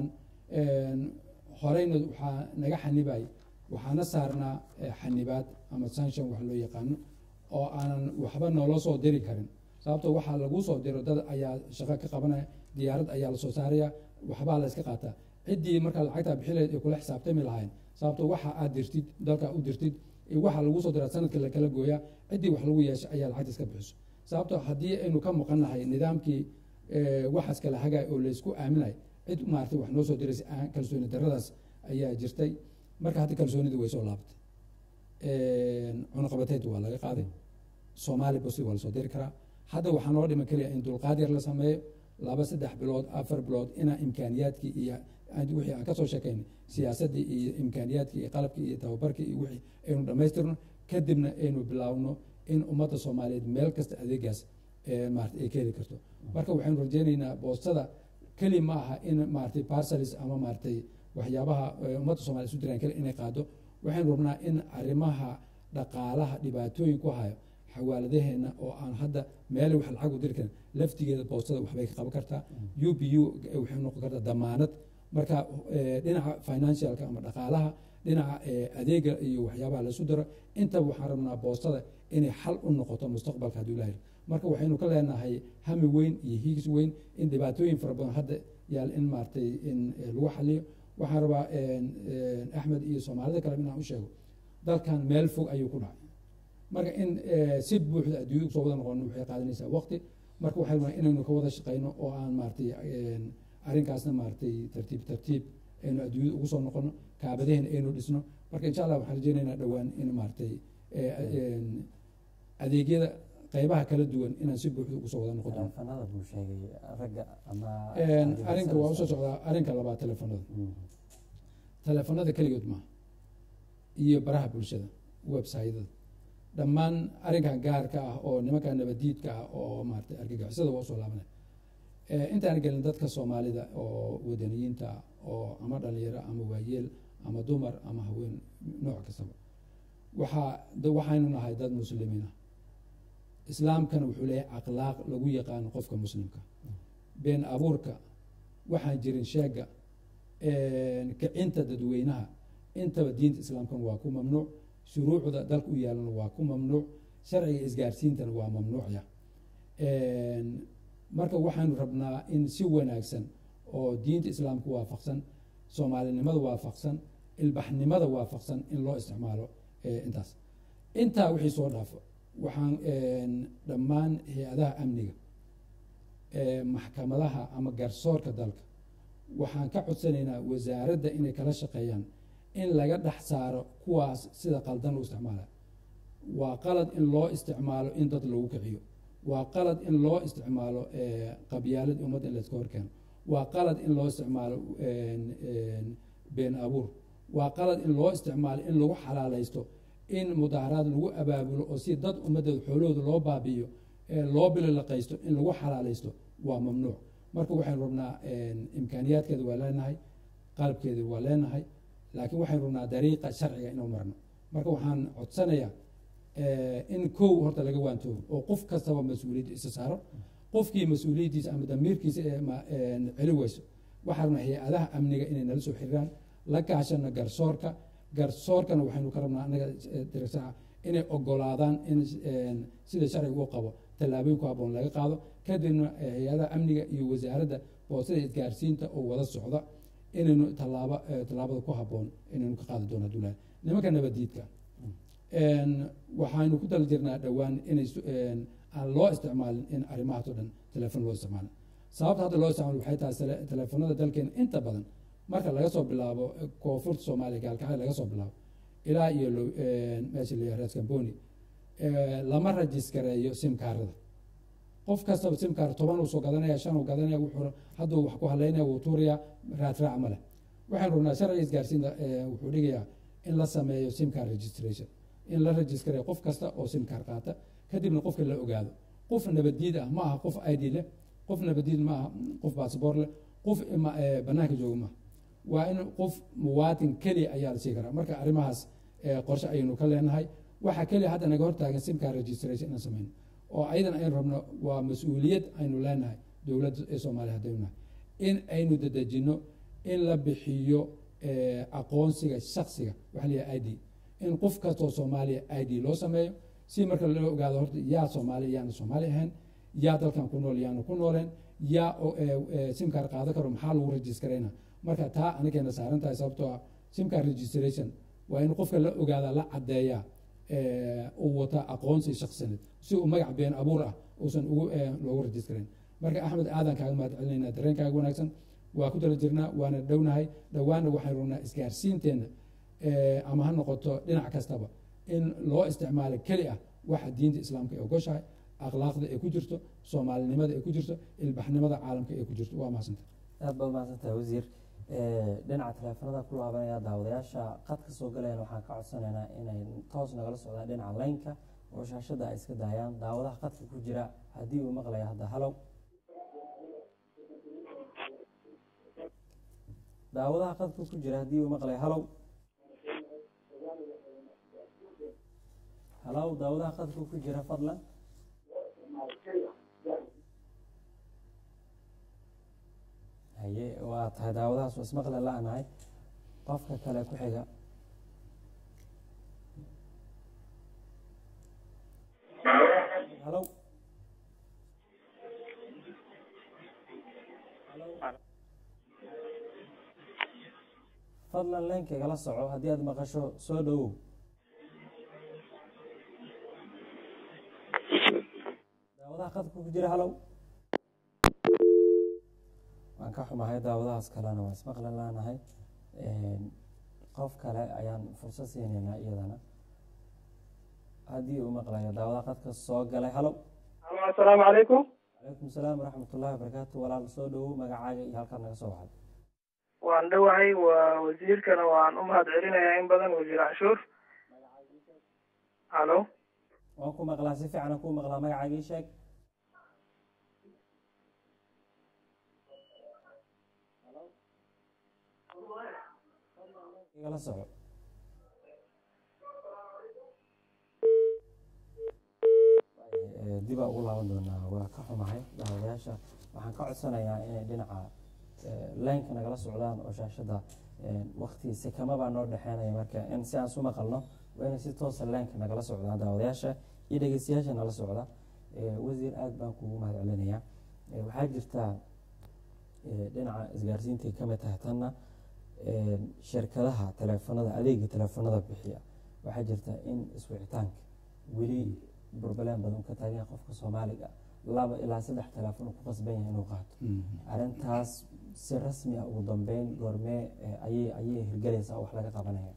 horeyna waxaa naga xanibay waxaana saarnaa xanibaad ama sanction wax loo yaqaano oo aanan waxba noola soo diri karin sababto waxaa lagu soo diro dad ayaa shaqo ka qabanaya diyaarad ayaa lasoo saaraya waxbaa la iska qaataa ciddii markaa lacagtaa bixileed ay kula xisaabtami lahayn sababto waxa aad dirtid dalka u dirtid waxa lagu soo diraa sanadka lakala gooyaa ciddii wax lagu yeesha ayaa lacagta iska bixiso sababto haddii aynu ka maqannahay nidaamkii waxaas kala hagaay oo laysku aaminay cid maartay wax noo soo diraysa kalsooni daradaas ayaa jirtay marka hadda kalsoonidii way soo laabatay cunaqabateed waa laga qaaday soomaali bosti waa lasoo diri karaa hadda waxaa noo dhiman keliya in dulqaad yar la sameeyo laba saddex bilood afar bilood inaa imkaaniyaadkii iyo wixii aan kasoo sheekaynay siyaasaddii iyo imkaaniyaadkii iyo qalabkii iyo tababarkii iyo wixii aynu dhammaystirno kadibna aynu bilaawno in ummadda soomaaliyeed meel kasta adeegaas maarata ay ka heli karto marka waxaynu rajeynaynaa boostada keli ma aha in maaratay parcelis ama maaratay waxyaabaha ummadda soomaliya isu diraan keli inay qaado waxaynu rabnaa in arrimaha dhaqaalaha dhibaatooyin ku hayo xawaaladaheena oo aan hadda meel wax lacag u diri karin laftigeeda boostada waxbay ka qaban kartaa u b u waxay noqon kartaa damaanad marka dhinaca financialka ama dhaqaalaha dhinaca adeega iyo waxyaabaha laisu diro intaba waxaan rabnaa boostada inay xal u noqoto mustaqbalka hadduu ilahay marka waxaynu ka leenahay hami weyn iyo hiigis weyn in dhibaatooyin fara badan hadda yaal in maaratay in lagu xaliyo waxaan rabaa axmed iyo soomaalida kale inaan u sheego dalkan meel fog ayuu ku dhacay marka in si buuxda adduunya usoo wada noqon waxay qaadanaysaa waqti marka waxay rabaa inaynu ka wada shaqeyno oo aan maaratay arrinkaasna maaratay tartiib tartiib aynu adduunyada ugu soo noqono kaabadahena aynu dhisno marka insha allah waxaan rajeynaynaa dhowaan in maaratay adeegyada qeybaha kala duwan inaan si buuxda ugu soo wada noqon doono teleefanada buu sheegay ragga ama arrinka waa usoo socdaa arrinka labaad teleefanada teleefanada keligood maaha iyo baraha bulshada websytada dhammaan arrinkan gaarka ah oo nimanka nabadiidka ah oo maaratay argagixisada waa usoo laabanay intaan gelin dadka soomaalida oo wadaniyiinta oo ama dhalinyaro ama waayeel ama dumar ama haween nooc kastaba waxaa waxaynu nahay dad muslimiin ah islaamkana wuxuu leeyahay akhlaaq lagu yaqaano qofka muslimka been abuurka waxaan jirin sheega kicinta dadweynaha intaba diinta islaamkana waa ku mamnuuc shuruucda dalka u yaalana waa ku mamnuuc sharciga isgaarsiintana waa mamnuucya marka waxaanu rabnaa in si wanaagsan oo diinta islaamka waafaqsan soomaalinimada waafaqsan ilbaxnimada waafaqsan in loo isticmaalo intaas intaa wixii soo dhaafo waxaan dhammaan hay-adaha amniga maxkamadaha ama garsoorka dalka waxaan ka codsanaynaa wasaaradda inay kala shaqeeyaan in laga dhex saaro kuwaas sida qaldan loo isticmaala waa qalad in loo isticmaalo in dad lagu kiciyo waa qalad in loo isticmaalo qabyaalad ummadda in layska horkeeno waa qalad in loo isticmaalo been abuur waa qalad in loo isticmaalo in lagu xalaalaysto in mudaaharaad lagu abaabulo oo si dad ummaddeeda xoolahooda loo baabi'iyo loo bililaqaysto in lagu xalaalaysto waa mamnuuc marka waxaynu rabnaa imkaaniyaadkeeda waa leenahay qalabkeeda waa leenahay laakiin waxaynu rabnaa dariiqa sharciga inuu marno marka waxaan codsanayaa in kow horta laga waantoobo oo qof kastaba mas-uuliyadda isa saaro qofkii mas-uuliyaddiisa ama damiirkiisa celi weyso waxaa rabnaa hay-adaha amniga inay nala soo xiriiraan la kaashano garsoorka garsoorkana waxaynu ka rabnaa anaga dirsaca inay ogolaadaan in sida sharciga u qabo tallaabooyin ku haboon laga qaado kadibna hay-adaha amniga iyo wasaaradda boostada isgaarsiinta oo wada socda inaynu tallaaba tallaabada ku haboon inaynu ka qaadi doono adulaha nimanka nabadiidka waxaynu ku dal jirnaa dhowaan inay aan loo isticmaalin in arrimahaas o dhan telefoon loo isticmaalin sababta hadda loo isticmaalo waxay tahay telefoonada dalkeena inta badan marka laga soo bilaabo koonfurta soomaaliya gaalkacyo laga soo bilaabo ilaa iyo meesha la rees camboni lama rajiskareeyo simkaarada qof kastaba simkaar toban uu soo gadanaya shan uu gadanaya wuxuu hadduu wax ku haleynaya wuu tuuraya raadraac ma leh waxaan rabnaa sharciga isgaarsiinta wuxuu dhigayaa in la sameeyo simcar registration in la registraya qof kasta oo simcar qaata kadibna qofka la ogaado qof nabaddiid ah ma aha qof id leh qof nabaddiid ma aha qof baasboor leh qof banaanka jooga maaha waa in qof muwaatin keliya ayaa la sii karaa marka arrimahaas qorshe ayaynu ka leenahay waxaa keliya hadda naga hortaagan simcar registration inaan sameyno oo ayadan aynu rabno waa mas-uuliyad aynu leenahay dowladda ee soomaaliya haddaynu nahay in aynu dadejino in la bixiyo aqoonsiga shaksiga waxa layahay i d in qof kastoo soomaaliya i d loo sameeyo si marka loo ogaado horta yaa soomaaliya yaana soomaali ahayn yaa dalkan ku nool yaanu ku nooleen yaa simkar qaado karo maxaa lagu registrayna marka taa anageena saaran tahay sababtoo ah simkar registration waa in qofka la ogaada la caddeeyaa uu wata aqoonsi shaksineed si uu magac been abuur ah uusan ugu loogu registrayn marka axmed aadan kaaga mahad celinayna dareenkaaga wanaagsan waa ku dala jirnaa waana dhownahay dhowaanna waxaynu rabnaa isgaarsiinteenna ama ha noqoto dhinac kastaba in loo isticmaalo keli ah waxa diinta islaamka ay ogoshahay akhlaaqda ay ku jirto soomaalinimada ay ku jirto ilbaxnimada caalamka ay ku jirto waa mahadsanta aad baad mahadsantahay wasiir dhinaca taleefanada ku laabanaya daawadayaasha qadka soo galayana waxaan ka codsanaynaa inay toos nagala socdaan dhinaca laynka oo shaashada ay iska daayaan daawadaha qadka ku jira haddii uu maqlaya hadda halow daawadaha qadka ku jira haddii uu maqlaya halow halow daawadaha qadka ku jira fadlan haye waa tahay daawadahaas waa ismaqle la-nahay qofka kale ku xiga halow fadlan leenkaygala soco haddii aad maqasho soo dhowow daawadaha qadka ku jira halow waan ka xumahay daawadahaas kalena waan ismaqli laanahay qof kale ayaan fursad siinaynaa iyadana haddii uu maqlayo daawadaha qadka soo galay halow asalaamu calaykum calaykum salaam waraxmat ullahi wabarakaatu walaal soo dhowow magacaaga iyo halkaad naga soo waxday waan dhowahay waa wasiirkana waan u mahad celinayaa in badan wasiir canshuur halo waan ku maqlaa si fiican ku maqlaa magacaagii sheeg igala soco dibaa ugu laaban doonaa waa ka xumahay daawadayaasha waxaan ka codsanayaa inay dhinaca laynka nagala socdaan oo shaashada wakti sekamabaa noo dhexeynaya marka in si aan su maqalno waa inay si toosa laynka nagala socdaan daawadayaasha iyo dhegeystayaasha nala socda wasiir aada baan kugu mahad celinayaa waxaa jirtaa dhinaca isgaarsiintay kamid tahay tanna shirkadaha taleefanada adeega taleefanada bixiya waxaa jirta in iswicitaanka weli burbaleen badan ka taagan qofka soomaaliga laba ilaa saddex teleefon ku qasban yahay inuu qaato arrintaas si rasmi ah ugu dambeyn goormee ayay ayay hirgelaysaa wax laga qabanaya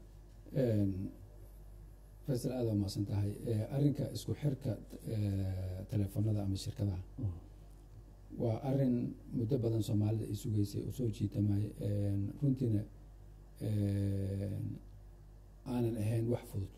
faysal aada waa mahadsan tahay arrinka isku xirka teleefonada ama shirkadaha waa arin muddo badan soomaalida ay sugeysay oo soo jiitamay runtiina aanan ahayn wax fudud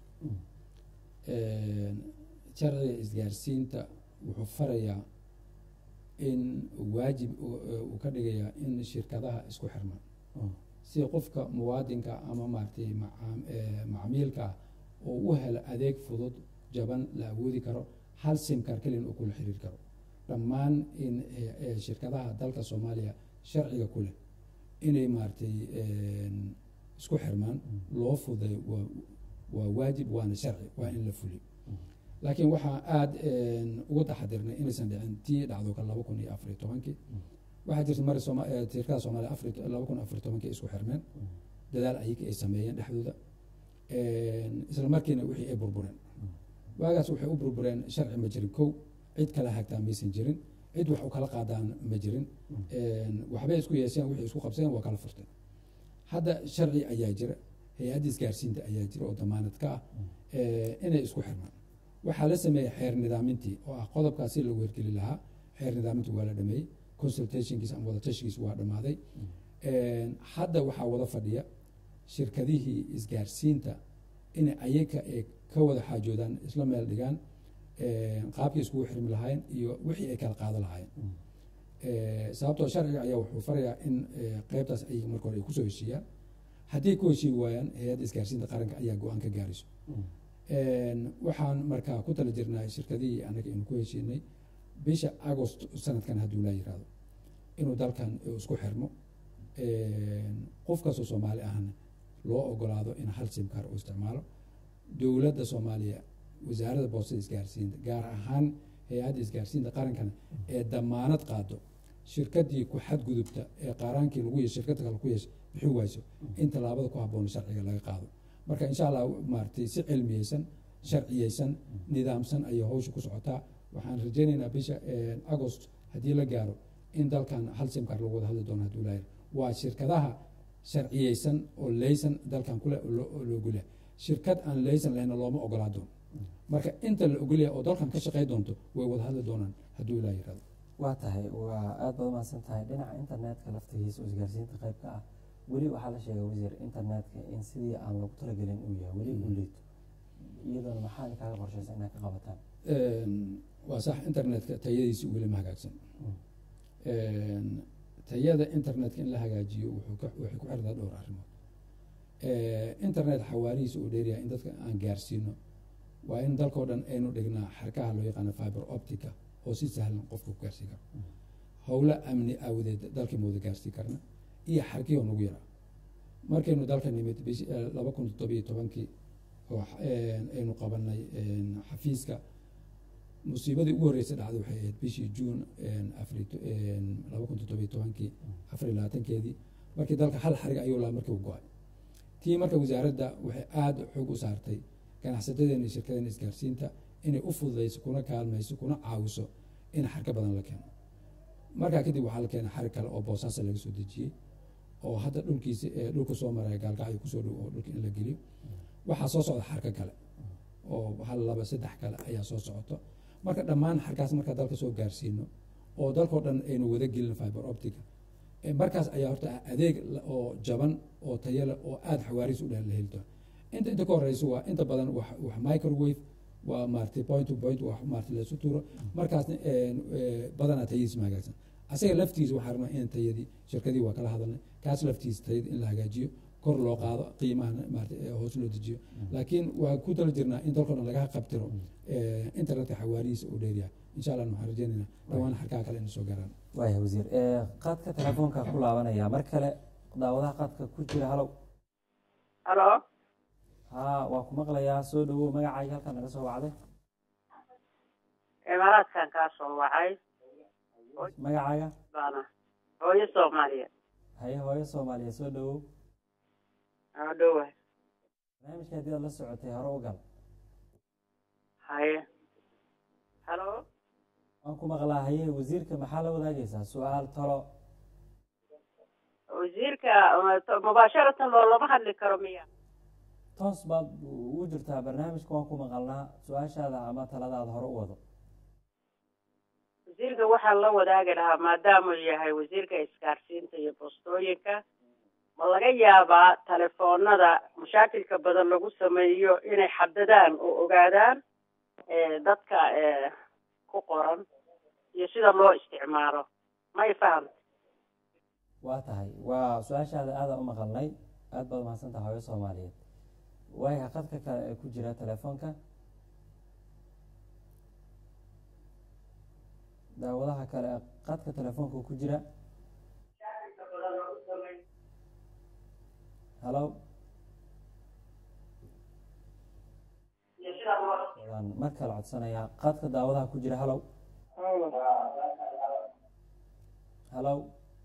sharciga isgaarsiinta wuxuu farayaa in waajib uu ka dhigayaa in shirkadaha isku xirmaan si qofka muwaadinka ama maaragtay macmiilka ah oo u helo adeeg fudud jaban la awoodi karo hal simkar keliyan uu kula xiriir karo dhammaan in shirkadaha dalka soomaaliya sharciga ku leh inay maaragtay isku xirmaan loo fuday waa waa waajib waana sharci waa in la fuliyo laakiin waxaa aada ugu taxadirnay inaysan dhicin tii dhacdo ka laba kun iyo afariyo tobankii waxaa jirta mari shirkada soomaaliya afar laba kun afariyo tobankii isku xirmeen dadaal ayaga ay sameeyeen dhexdooda isla markiina wixii ay burbureen waagaas waxay u burbureen sharci ma jirin kow cid kala hagtaa maysan jirin cid wax u kala qaadaan ma jirin waxbay isku yeesheen wixii isku qabseen waa kala furteen hadda sharci ayaa jira hay-adda isgaarsiinta ayaa jira oo damaanad ka ah inay isku xirmaan waxaa la sameeyey xeer nidaamintii oo ah qodobkaas si lagu hirgeli lahaa xeer nidaaminta waa la dhameeyey consultationkiisa ama wadatashigiisa waa dhammaaday hadda waxaa wada fadhiya shirkadihii isgaarsiinta inay ayaga ay ka wada xaajoodaan isla meel dhigaan qaabkii iskugu xirmi lahaayeen iyo wixii ay kala qaado lahaayeen sababtoo sharciga ayaa wuxuu farayaa in qeybtaas ay marka hore ay kusoo heshiiyaan haddii ku heshiin waayaan hay-adda isgaarsiinta qaranka ayaa go-aan ka gaarayso waxaan markaa ku tala jirnaa shirkadihii anaga inu ku heshiinay bisha agost sanadkan hadduu laa yirahdo inuu dalkan isku xirmo qof kastoo soomaali ahna loo ogolaado in hal simkar uu isticmaalo dowladda soomaaliya wasaaradda boostada isgaarsiinta gaar ahaan hay-adda isgaarsiinta qarankana ee damaanad qaado shirkadii ku xadgudubta ee qaaraankii lagu yeeshay shirkadda kale ku yeeshay bixi wayso in tallaabada ku habboon sharciga laga qaado marka insha allah maaragtay si cilmiyeysan sharciyeysan nidaamsan ayay hawsha ku socotaa waxaan rajaynaynaa bisha agost haddii la gaaro in dalkan hal simkar lagu wada hadli doono hadduu laayir waa shirkadaha sharciyeysan oo leysan dalkan kule loogolyahay shirkad aan leysan lahayna looma ogolaa doono marka inta la ogolyahay oo dalkan ka shaqey doonto way wada hadli doonaan hadduu ilaa yirahdo waa tahay waa aada baad umahadsan tahay dhinaca internetka laftigiisa oo isgaarsiinta qayb ka ah weli waxaa la sheegay wasiir internetka in sidii aan lagu talagelin uu yahay weli uu liito iyadoona maxaa kaaga qorshaysa inaad ka qabataan waa sax internetka tayadiisi weli ma hagaagsan tayada internetka in la hagaajiyo wuxuu ka waxay ku xirtaa dhowr arrimood internet xawaarihiisa uu dheeryahay in dadka aan gaarsiino waa in dalkao dhan aynu dhignaa xarkaha loo yaqaano fiber optica oo si sahlan qofka ku gaarsiin karo howlo amni aawadeed dalkii ma wada gaarsiin karna iyo xarkii oo nagu yaraa markaynu dalka nimid bish laba kun toddobiyo tobankii oo aynu qabanay xafiiska musiibadii ugu horreysay dhacday waxay ahayd bishii juun afari laba kun toddobiyo tobankii afar iyo labaatankeedii markii dalka hal xarig ayuu lahaa markii u go-ay tii marka wasaaradda waxay aada xoog u saartay ganacsatadeena iyo shirkadeena isgaarsiinta inay u fududayso kuna kaalmayso kuna caawiso in xarka badan la keeno markaa kadib waxaa la keenay xarig kale oo boosaasa laga soo dejiyey oo hadda dhulkiisa dhulka soo maraya gaalgacyo kusoo dhow oo dhulka in la geliyo waxaa soo socda xarka kale oo hal laba saddex kale ayaa soo socoto marka dhammaan xarkaas markaa dalka soo gaarsiino oo dalkao dhan aynu wada gelin fiber optica markaas ayaa horta adeeg oo jaban oo tayale oo aada xawaariis u dheh la heli doona inta inta ka horeysa waa inta badan wax wax microwave waa maaragtay point to point wax maaragtay laysu tuuro markaasna badanaa tayadiis ma hagaagsan asaga laftiisa waxaa rabnaa in tayadii shirkadii waa kala hadalnay kaas laftiisa tayada in la hagaajiyo kor loo qaado qiimahana maarata hoos loo dejiyo laakiin waa ku tala jirnaa in dalkao dhan laga qabtiro internetka xawaarihiisa uu dheeryahay insha allah waxaan rajeynaynaa dhawaan xarkaha kale inay soo gaaraan waaya wasiir qaadka telefoonka ku laabanaya mar kale daawadaha qaadka ku jira halow halo haa waa ku maqlayaa soo dhawow magacaaga halkan naga soo wacday imaaraadkan kaa soo wacay magacaaga baana hooyo soomaaliya haye hooyo soomaaliya soo dhawow aa dhowa barnaamijka haddii aad la socotay hore u gal haye halo waan ku maqlaa haye wasiirka maxaa la wadaagaysaa su-aal talo wasiirka mubaasharatan loolama hadli karo miya toos baad ugu jirtaa barnaamijka waan ku maqalnaa su-aashaada ama taladaada hore u wado wasiirka waxaan la wadaagi lahaa maadaamuu yahay wasiirka isgaarsiinta iyo boostooyinka ma laga yaabaa telefoonada mashaakilka badan lagu sameeyo inay xadadaan oo ogaadaan dadka ku qoran iyo sida loo isticmaalo may fahamta waa tahay waa su-aashaada aada u maqalnay aada baad umahadsan taha hooyo soomaaliyeed waaya qadka kale ee ku jira telefoonka daawadaha kale ee qadka telefoonka ku jira halo waan mar kale codsanayaa qadka daawadaha ku jira halow halow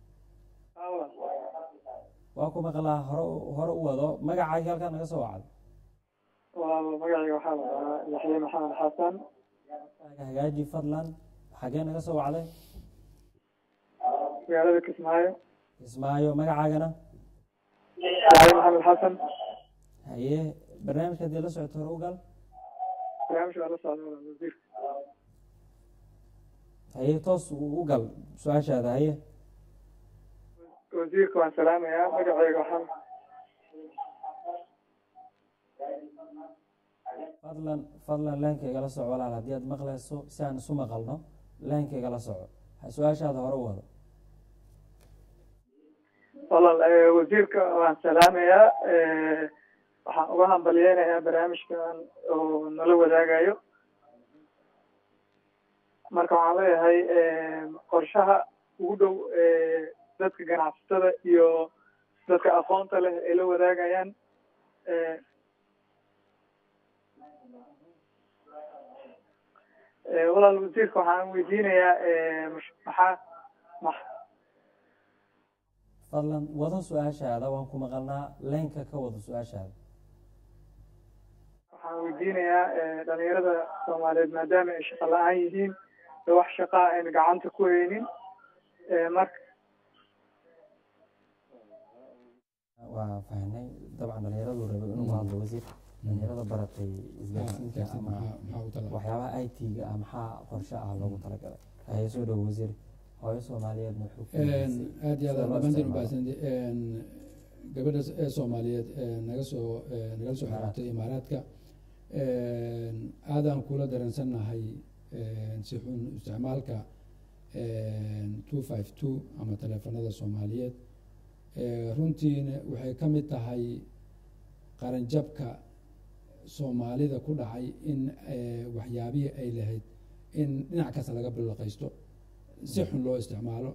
waa ku maqlaa hore hore u wado magacaagi halkaa naga soo wacdo magacayga waxaa la dhahaa yaxye maxamed xasan hagaaji fadlan xagee naga soo wacday magaalada kismaayo kismaayo magacaagana yaxye maxamed xasan haye barnaamijka haddii la socoto hore u gal barnaamijka waa la socda wasiirka haye toos u gal su-aashaada haye wasiirka waan salaamayaa magaceyga waxaan fadlan fadlan leenkaygala soco walaal haddii aad maqlayso si aan isu maqalno leenkaygala soco su-aashaada hore u wado walaal eh, wasiirka waan salaamayaa eh, waxaan uga hambalyeynayaa barnaamijkan oo nala wadaagayo marka waxaan leeyahay eh, qorshaha ugu dhow eh, dadka ganacsatada iyo dadka aqoonta leh ay la wadaagayaan eh, eh, walaal wasiirka waxaan weydiinayaa eh, mash- maxaa max fadlan wado su-aashaada waan ku maqalnaa leenka ka wado su-aashaada waxaan weydiinayaa eh, dhalinyarada soomaaliyeed maadaama ay shaqo la-aan yihiin ee wax shaqaa ayna gacanta ku haynin eh, marka waa fahnay dabcan dhalinyaradu rabay inuu hadlo wasiir dhalinyarada baratay isgaarsiinka gaarsiin ama maxaa maxaa u tala waxyaabaha i t-ga ah maxaa qorshe ah loogu talagalay haye soo dhow wasiir hooyo soomaaliyeedna wuxuu ku weydiisay aad iyo aad sida loo dhammaantiin isticmaalo. ubaasan gabadha ee soomaaliyeed ee naga soo ee nagala soo xiriirtay imaaraadka aadaan kula dareensannahay si xun isticmaalka two five two ama taleefanada soomaaliyeed Eh, runtiina waxay ka mid tahay qaranjabka soomaalida ku dhacay in eh, waxyaabihii ay lahayd in dhinac kasta laga bilaqaysto si xun loo isticmaalo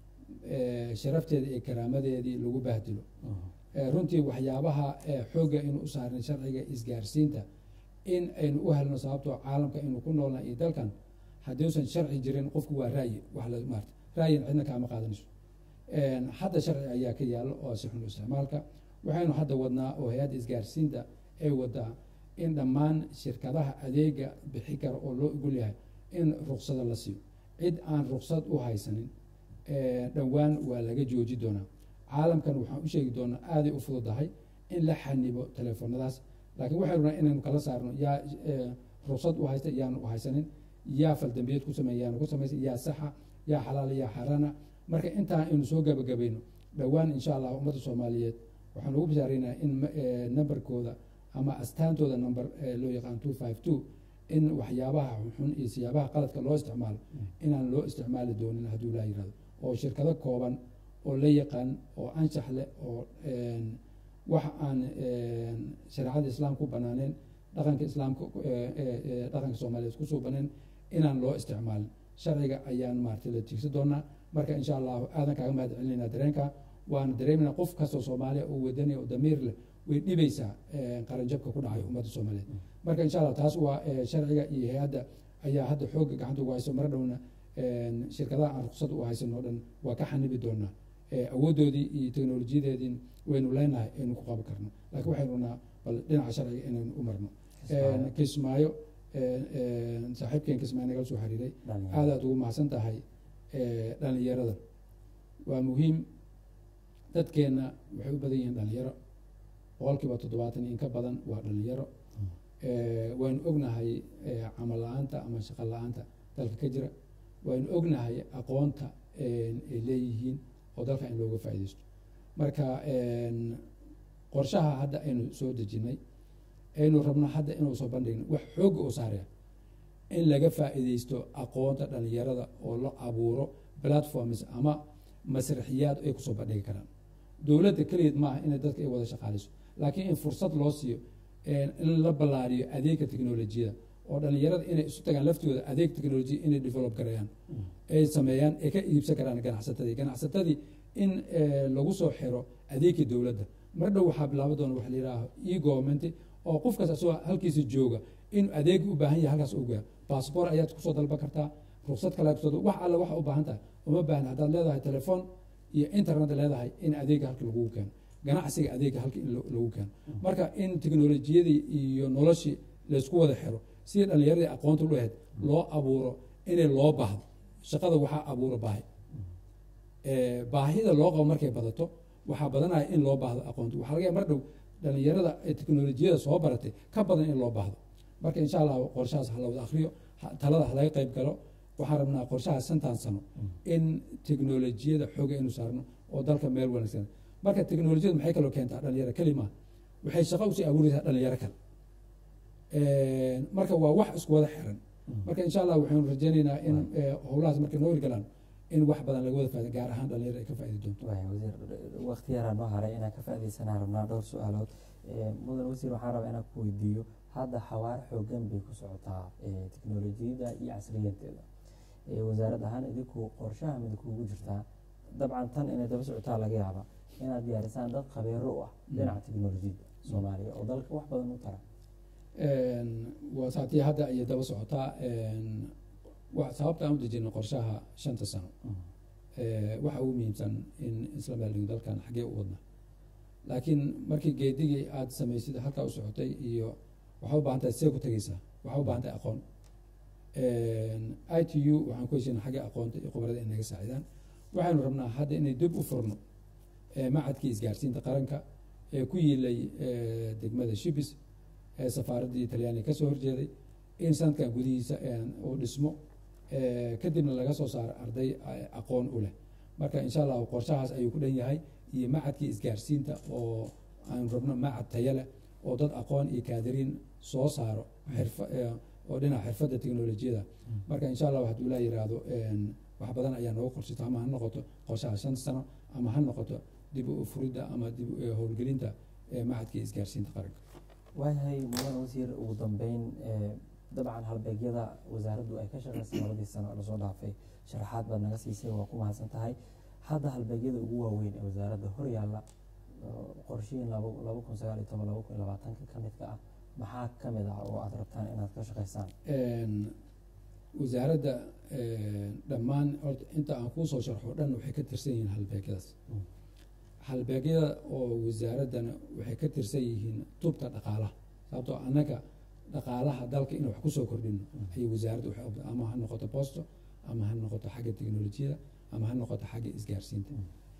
eh, sharafteeda iyo karaamadeedii lagu bahdilo Eh, runtii waxyaabaha eh, xoogga aynu u saarnay sharciga isgaarsiinta in aynu u helno sababtoo caalamka aynu ku noolnahay iyo dalkan haddiusan sharci jirin qofku waa raayi wax la maarta raayin cidna kaama qaadanayso hadda sharci ayaa ka yaalo oo si xun isticmaalka waxaynu hadda wadnaa oo hay-adda isgaarsiinta ay wadaa in dhammaan shirkadaha adeega bixi kara oo loo ogol yahay in ruksada la siiyo cid aan ruksad u haysanin dhowaan waa laga jooji doonaa caalamkan waxaan u sheegi doonaa aaday u fududahay in la xanibo teleefonadaas laakiin waxaynu rabnaa inaynu kala saarno yaa ruksad u haysta yaanu u haysanin yaa faldambiyeed ku sameeya yaanu ku samaysa yaa saxa yaa xalaala yaa xarana marka intaa aynu soo gabagabayno dhowaan insha allah ummadda soomaaliyeed waxaan ugu bishaaraynaa in numberkooda ama astaantooda number loo yaqaan two five two in waxyaabaha xun iyo siyaabaha qaladka loo isticmaalo inaan loo isticmaali doonin hadduu laa yirahdo oo shirkado kooban oo la yaqaan oo anshax leh oo wax aan shareecada islaamka u banaaneen dhaqanka islaamka dhaqanka soomaaliyeed kusoo baneen inaan loo isticmaalin sharciga ayaan maaragtay la tiigsan doonaa marka insha allahu aadan kaaga mahad celinayna dareenka waana dareemayna qof kastoo soomaaliya oo wadani oo damiir leh way dhibaysaa qaranjabka ku dhacay ummadda soomaaliyeed marka insha allah taas waa sharciga iyo hay-adda ayaa hadda xoogga gacanta ugu hayso mara dhowna shirkadaha aan ruksad u haysan oo dhan waa ka xanibi doonaa awooddoodii iyo teknolojiyadeedii waynu leenahay aynu ku qaban karno laakiin waxaynu rabnaa bal dhinaca sharciga inaynu u marno kismaayo saaxiibkeen kismaayo nagala soo xiriiray aad aad ugu mahadsan tahay dhalinyarada waa muhiim dadkeenna waxay u badan yihiin dhalinyaro boqolkiiba toddobaatan in ka badan waa dhalinyaro waynu ognahay camal la-aanta ama shaqo la-aanta dalka ka jira waynu ognahay aqoonta ay leeyihiin oo dalka in looga faaideysto marka qorshaha hadda aynu soo dejinay aynu rabno hadda inuu soo bandhigno wax xoogga oo saaraya in laga faa'iideysto aqoonta dhalinyarada oo la abuuro platforms ama masraxiyaad ay kusoo bandhigi karaan dowladda keligeed maaha inay dadka ay wada shaqaaleyso laakiin in fursad loo siiyo in la ballaariyo adeegga teknolojiyada oo dhalinyarada inay isu tagaan laftooda adeeg teknolojiya inay develop garayaan ay sameeyaan ay ka iibsan karaan ganacsatadii ganacsatadii in lagu soo xiro adeegkii dowladda mar dhow waxaa bilaaba doona waxa la yidhaaha e government oo qofkaas asagoo halkiisa jooga inuu adeeg u baahan yahay halkaas u gaaro baasboor ayaad kusoo dalban kartaa ruksad kale kusoo wax alle waxa u baahan tahay uma baahna haddaad leedahay telefoon iyo internet leedahay in adeega halka lagugu keeno ganacsiga adeega halka in lagu keeno marka in teknolojiyadii iyo noloshii laysku wada xiro sidii dhalinyaradii aqoonta u ahayd loo abuuro inay loo baahdo shaqada waxaa abuura baahi baahida loo qabo markay badato waxaa badanaya in loo baahdo aqoonta waxaa laga ya mar dhow dhalinyarada teknolojiyada soo baratay ka badan in loo baahdo marka insha allah qorshahaas ha la wada akriyo talada ha laga qayb galo waxaan rabnaa qorshaha shantan sano in teknolojiyada xooga inu saarno oo dalka meel wanaagsan marka teknolojiyadu maxay kaloo keentaa dhalinyaro kelima waxay shaqo usii abuuraysaa dhalinyaro kale marka waa wax isku wada xiran marka insha allah waxaanu rajeynaynaa in eh, howlahaas markay noo hirgalaan in wax badan laga wada faaido gaar ahaan dhalinyaro ay ka faaidi doonto waaya wasiir waqti yaraa noo haray inaan ka faaidaysanaa rabnaa dhowr su-aalood Eh, mudan wasiir waxaan rabaa inaan ku weydiiyo hadda xawaare xoogan bay ku socotaa eh, teknolojiyadda iyo casriyanteeda Eh, wasaarad ahaan idinku qorshaha mid kuugu jirtaa dabcan tan inay daba socotaa laga yaaba inaad diyaarisaan dad khabiiro u ah dhinaca teknolojiyadda soomaaliya oo dalka wax badan u tara waa saatii hadda ayay daba socotaa wa- sababta aan u dejino qorshaha shanta sano Eh, waxa ugu muhiimsan in isla meeldhigo dalkan xaggee u wadna laakiin markii geedigii aada samaysid halkaa u socotay iyo waxaa u baahan tahay see ku tegeysaa waxaa u baahan tahay aqoon i t u waxaan ku heshiina xagga aqoonta iyo khibrada in naga saacidaan waxaynu rabnaa hadda inay dib u furno eh, macadkii isgaarsiinta qaranka ee ku yiilay eh, degmada shibis ee safaaraddii talyaaniga kasoo horjeeday in sanadkan gudihiisa eh, uu dhismo eh, kadibna laga soo saaro arday eh, aqoon u leh marka insha allahu qorshahaas ayuu ku dhan yahay iyo macadkii isgaarsiinta oo aan rabno macad tayo leh oo dad aqoon iyo kaadiriin soo saaro xirfa eh, oo dhinaca xirfadda teknolojiyada marka insha allah hadduu ilaa yiraahdo wax badan ayaa noogu qorsata ama ha noqoto qorshaha shan sano ama ha noqoto dib u furidda ama dib u howlgelinta eh, macadkii isgaarsiinta qaranka waayahay mudan wasiir ugu dambeyn eh, dabcan halbeegyada wasaaraddu ay ka shaqeysay labadii sano ee lasoo dhaafay sharaxaad baad naga siisay waa ku mahadsan tahay hadda halbeegyada ugu waaweyn ee wasaaradda hor yaalla oo qorshihiin laba laba kun sagaal iyo toban laba kun iyo labaatanka ka midka ah maxaa ka mid ah oo aada rabtaan inaad ka shaqeysaan Een, wasaaradda dhammaan horta inta aan kuusoo sharxo dhan waxay ka tirsan yihiin halbeegyadaas Mm. halbeegyada oo wasaaraddana waxay ka tirsan yihiin tubta dhaqaalaha sababtoo annaga dhaqaalaha dalka inaan wax kusoo kordhino ayay wasaaradda waxay u- ama ha noqoto bosto ama ha noqoto xagga teknolojiyada ama ha noqoto xagga isgaarsiinta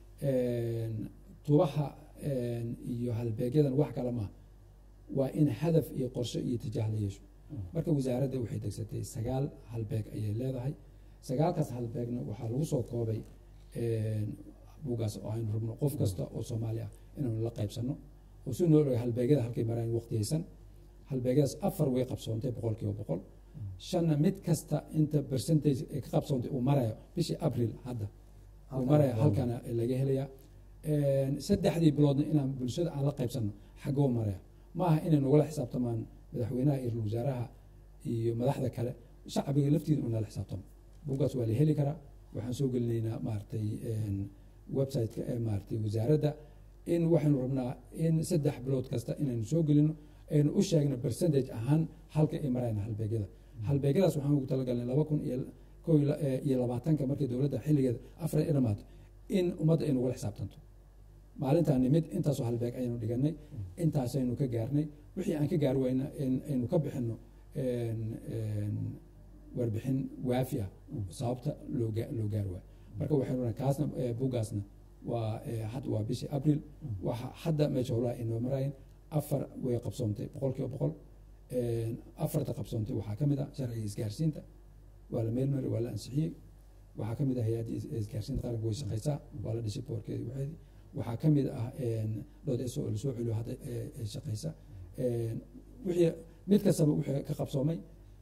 Een, tubaha een, iyo halbeegyadan wax kale maaha waa in hadaf iyo qorshe iyo tijaah la yeesho marka wasaaradda waxay degsatay sagaal halbeeg ayay leedahay sagaalkaas halbeegna waxaa lagu soo koobay een, buugaas oo aynu rabno qof kasta oo soomaali ah inaanu la qaybsano oo si noo dhoway halbeegyada halkay maraan waqtiyeysan halbeegyadaas afar way qabsoontay boqol kiiba boqol shanna mid kasta inta percentage ay ka qabsoontay uu marayo bishii abril hadda uu Halkan maraya waa- halkana laga helaya Een, saddexdii biloodna inaan bulshada aan la qaybsano xaggoo maraya ma aha inay nagula xisaabtamaan madaxweynaha iyo ra-iisul wasaaraha iyo madaxda kale shacbiga laftiida unala xisaabtamo buuggaas waa la heli karaa waxaan soo gelinaynaa maaragtay een, website-ka ee maaragtay wasaaradda in waxaynu rabnaa in saddex bilood kasta inaynu soo gelino aynu u sheegno percentage ahaan halka ay marayaan halbeegyada halbeegyadaas waxaan ugu talagalnay laba kun iyo kow iyo la- eh, iyo labaatanka markii dowladda xilligeeda afar ay dhamaato in ummadda ay nagula xisaabtanto maalintaan nimid intaasoo halbeeg ayaynu dhiganay intaasaynu ka gaarnay wixii aan ka gaari wayna in aynu ka bixino een, een, warbixin waafi ah sababta loo gaa- loo gaari waayo marka waxaynu nahay kaasna eh, buuggaasna waa eh, had waa bishii abril waxa hadda meesha howlaha inoo maraayeen afar way qabsoontay boqol kiiba boqol Een, afarta qabsoontay waxaa ka mid ah sharciga isgaarsiinta waa la meelmari waa la ansixiyey waxaa ka mid ah hay-adda is- isgaarsiinta qaranka way shaqeysaa waa la dhisay boorkeedi waxeedi waxaa ka mid ah een, dood eso oo lasoo celiyo hadda ee- ee shaqeysa Een, wixii mid kastaba wixii ka qabsoomay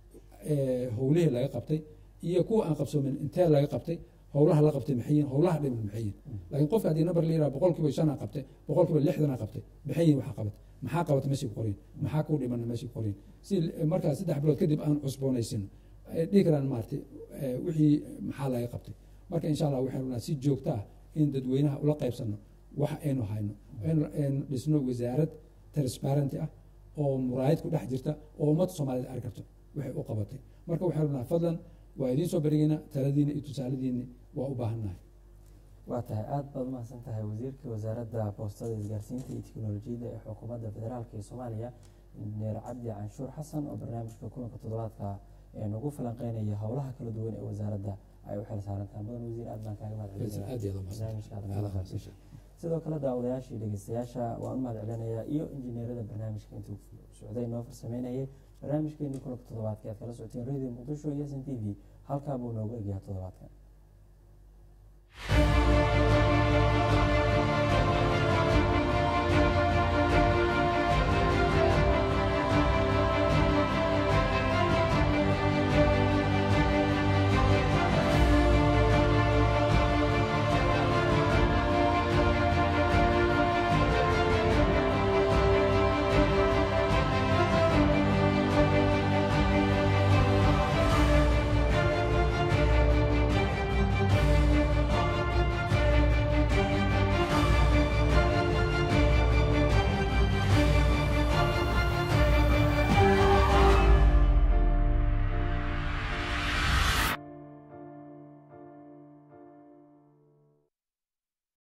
ee, howlihii laga qabtay iyo kuwa aan qabsoomin intee laga qabtay howlaha la qabtay maxay yihiin howlaha dhiman maxay yihiin laakiin qofka haddii number la yiraha boqol kiiba shan aa qabtay boqol kiiba lixdan aa qabtay maxay yihiin waxaa qabatay maxaa qabatay meeshii ku qorin maxaa kuu dhimana meeshii ku qorin si markaa saddex bilood kadib aan cusboonaysino ay dhihi karaan maaragtay eh, wixii maxaa laga qabtay marka insha allah waxaynu rabnaa si joogto ah in dadweynaha ula qaybsano wax aynu hayno aynu aynu dhisno wasaarad transparenty ah oo muraayad ku dhex jirta oo ummadda soomaaliyeed arki karto waxay u qabatay marka waxaynu rabnaa fadlan waa idiin soo berigeena taladiina iyo tusaaladiina waa u baahannahay waa tahay aada baad umahadsan tahay wasiirka wasaaradda boostada isgaarsiinta iyo teknolojiyadda ee xukuumadda federaalk ee soomaaliya injineer cabdi canshuur xasan oo barnaamijka kulanka toddobaadka ee nagu falanqeynaya howlaha kala duwan ee wasaaradda ay u xil saarantahay mudan wasiir aad baan kaaga mahad celinaya aad iyo aad u mahadsan. barnaamijka aad nagala qaybgashay sidoo kale daawadayaashii dhegeystayaasha waan u mahad celinayaa iyo injineerada barnaamijka intuu socday noo farsameynayay barnaamijkeennii kulanka toddobaadka aad kala socoteen radio muqdisho iyo s n t v halkaa buu noogu egyahay toddobaadkan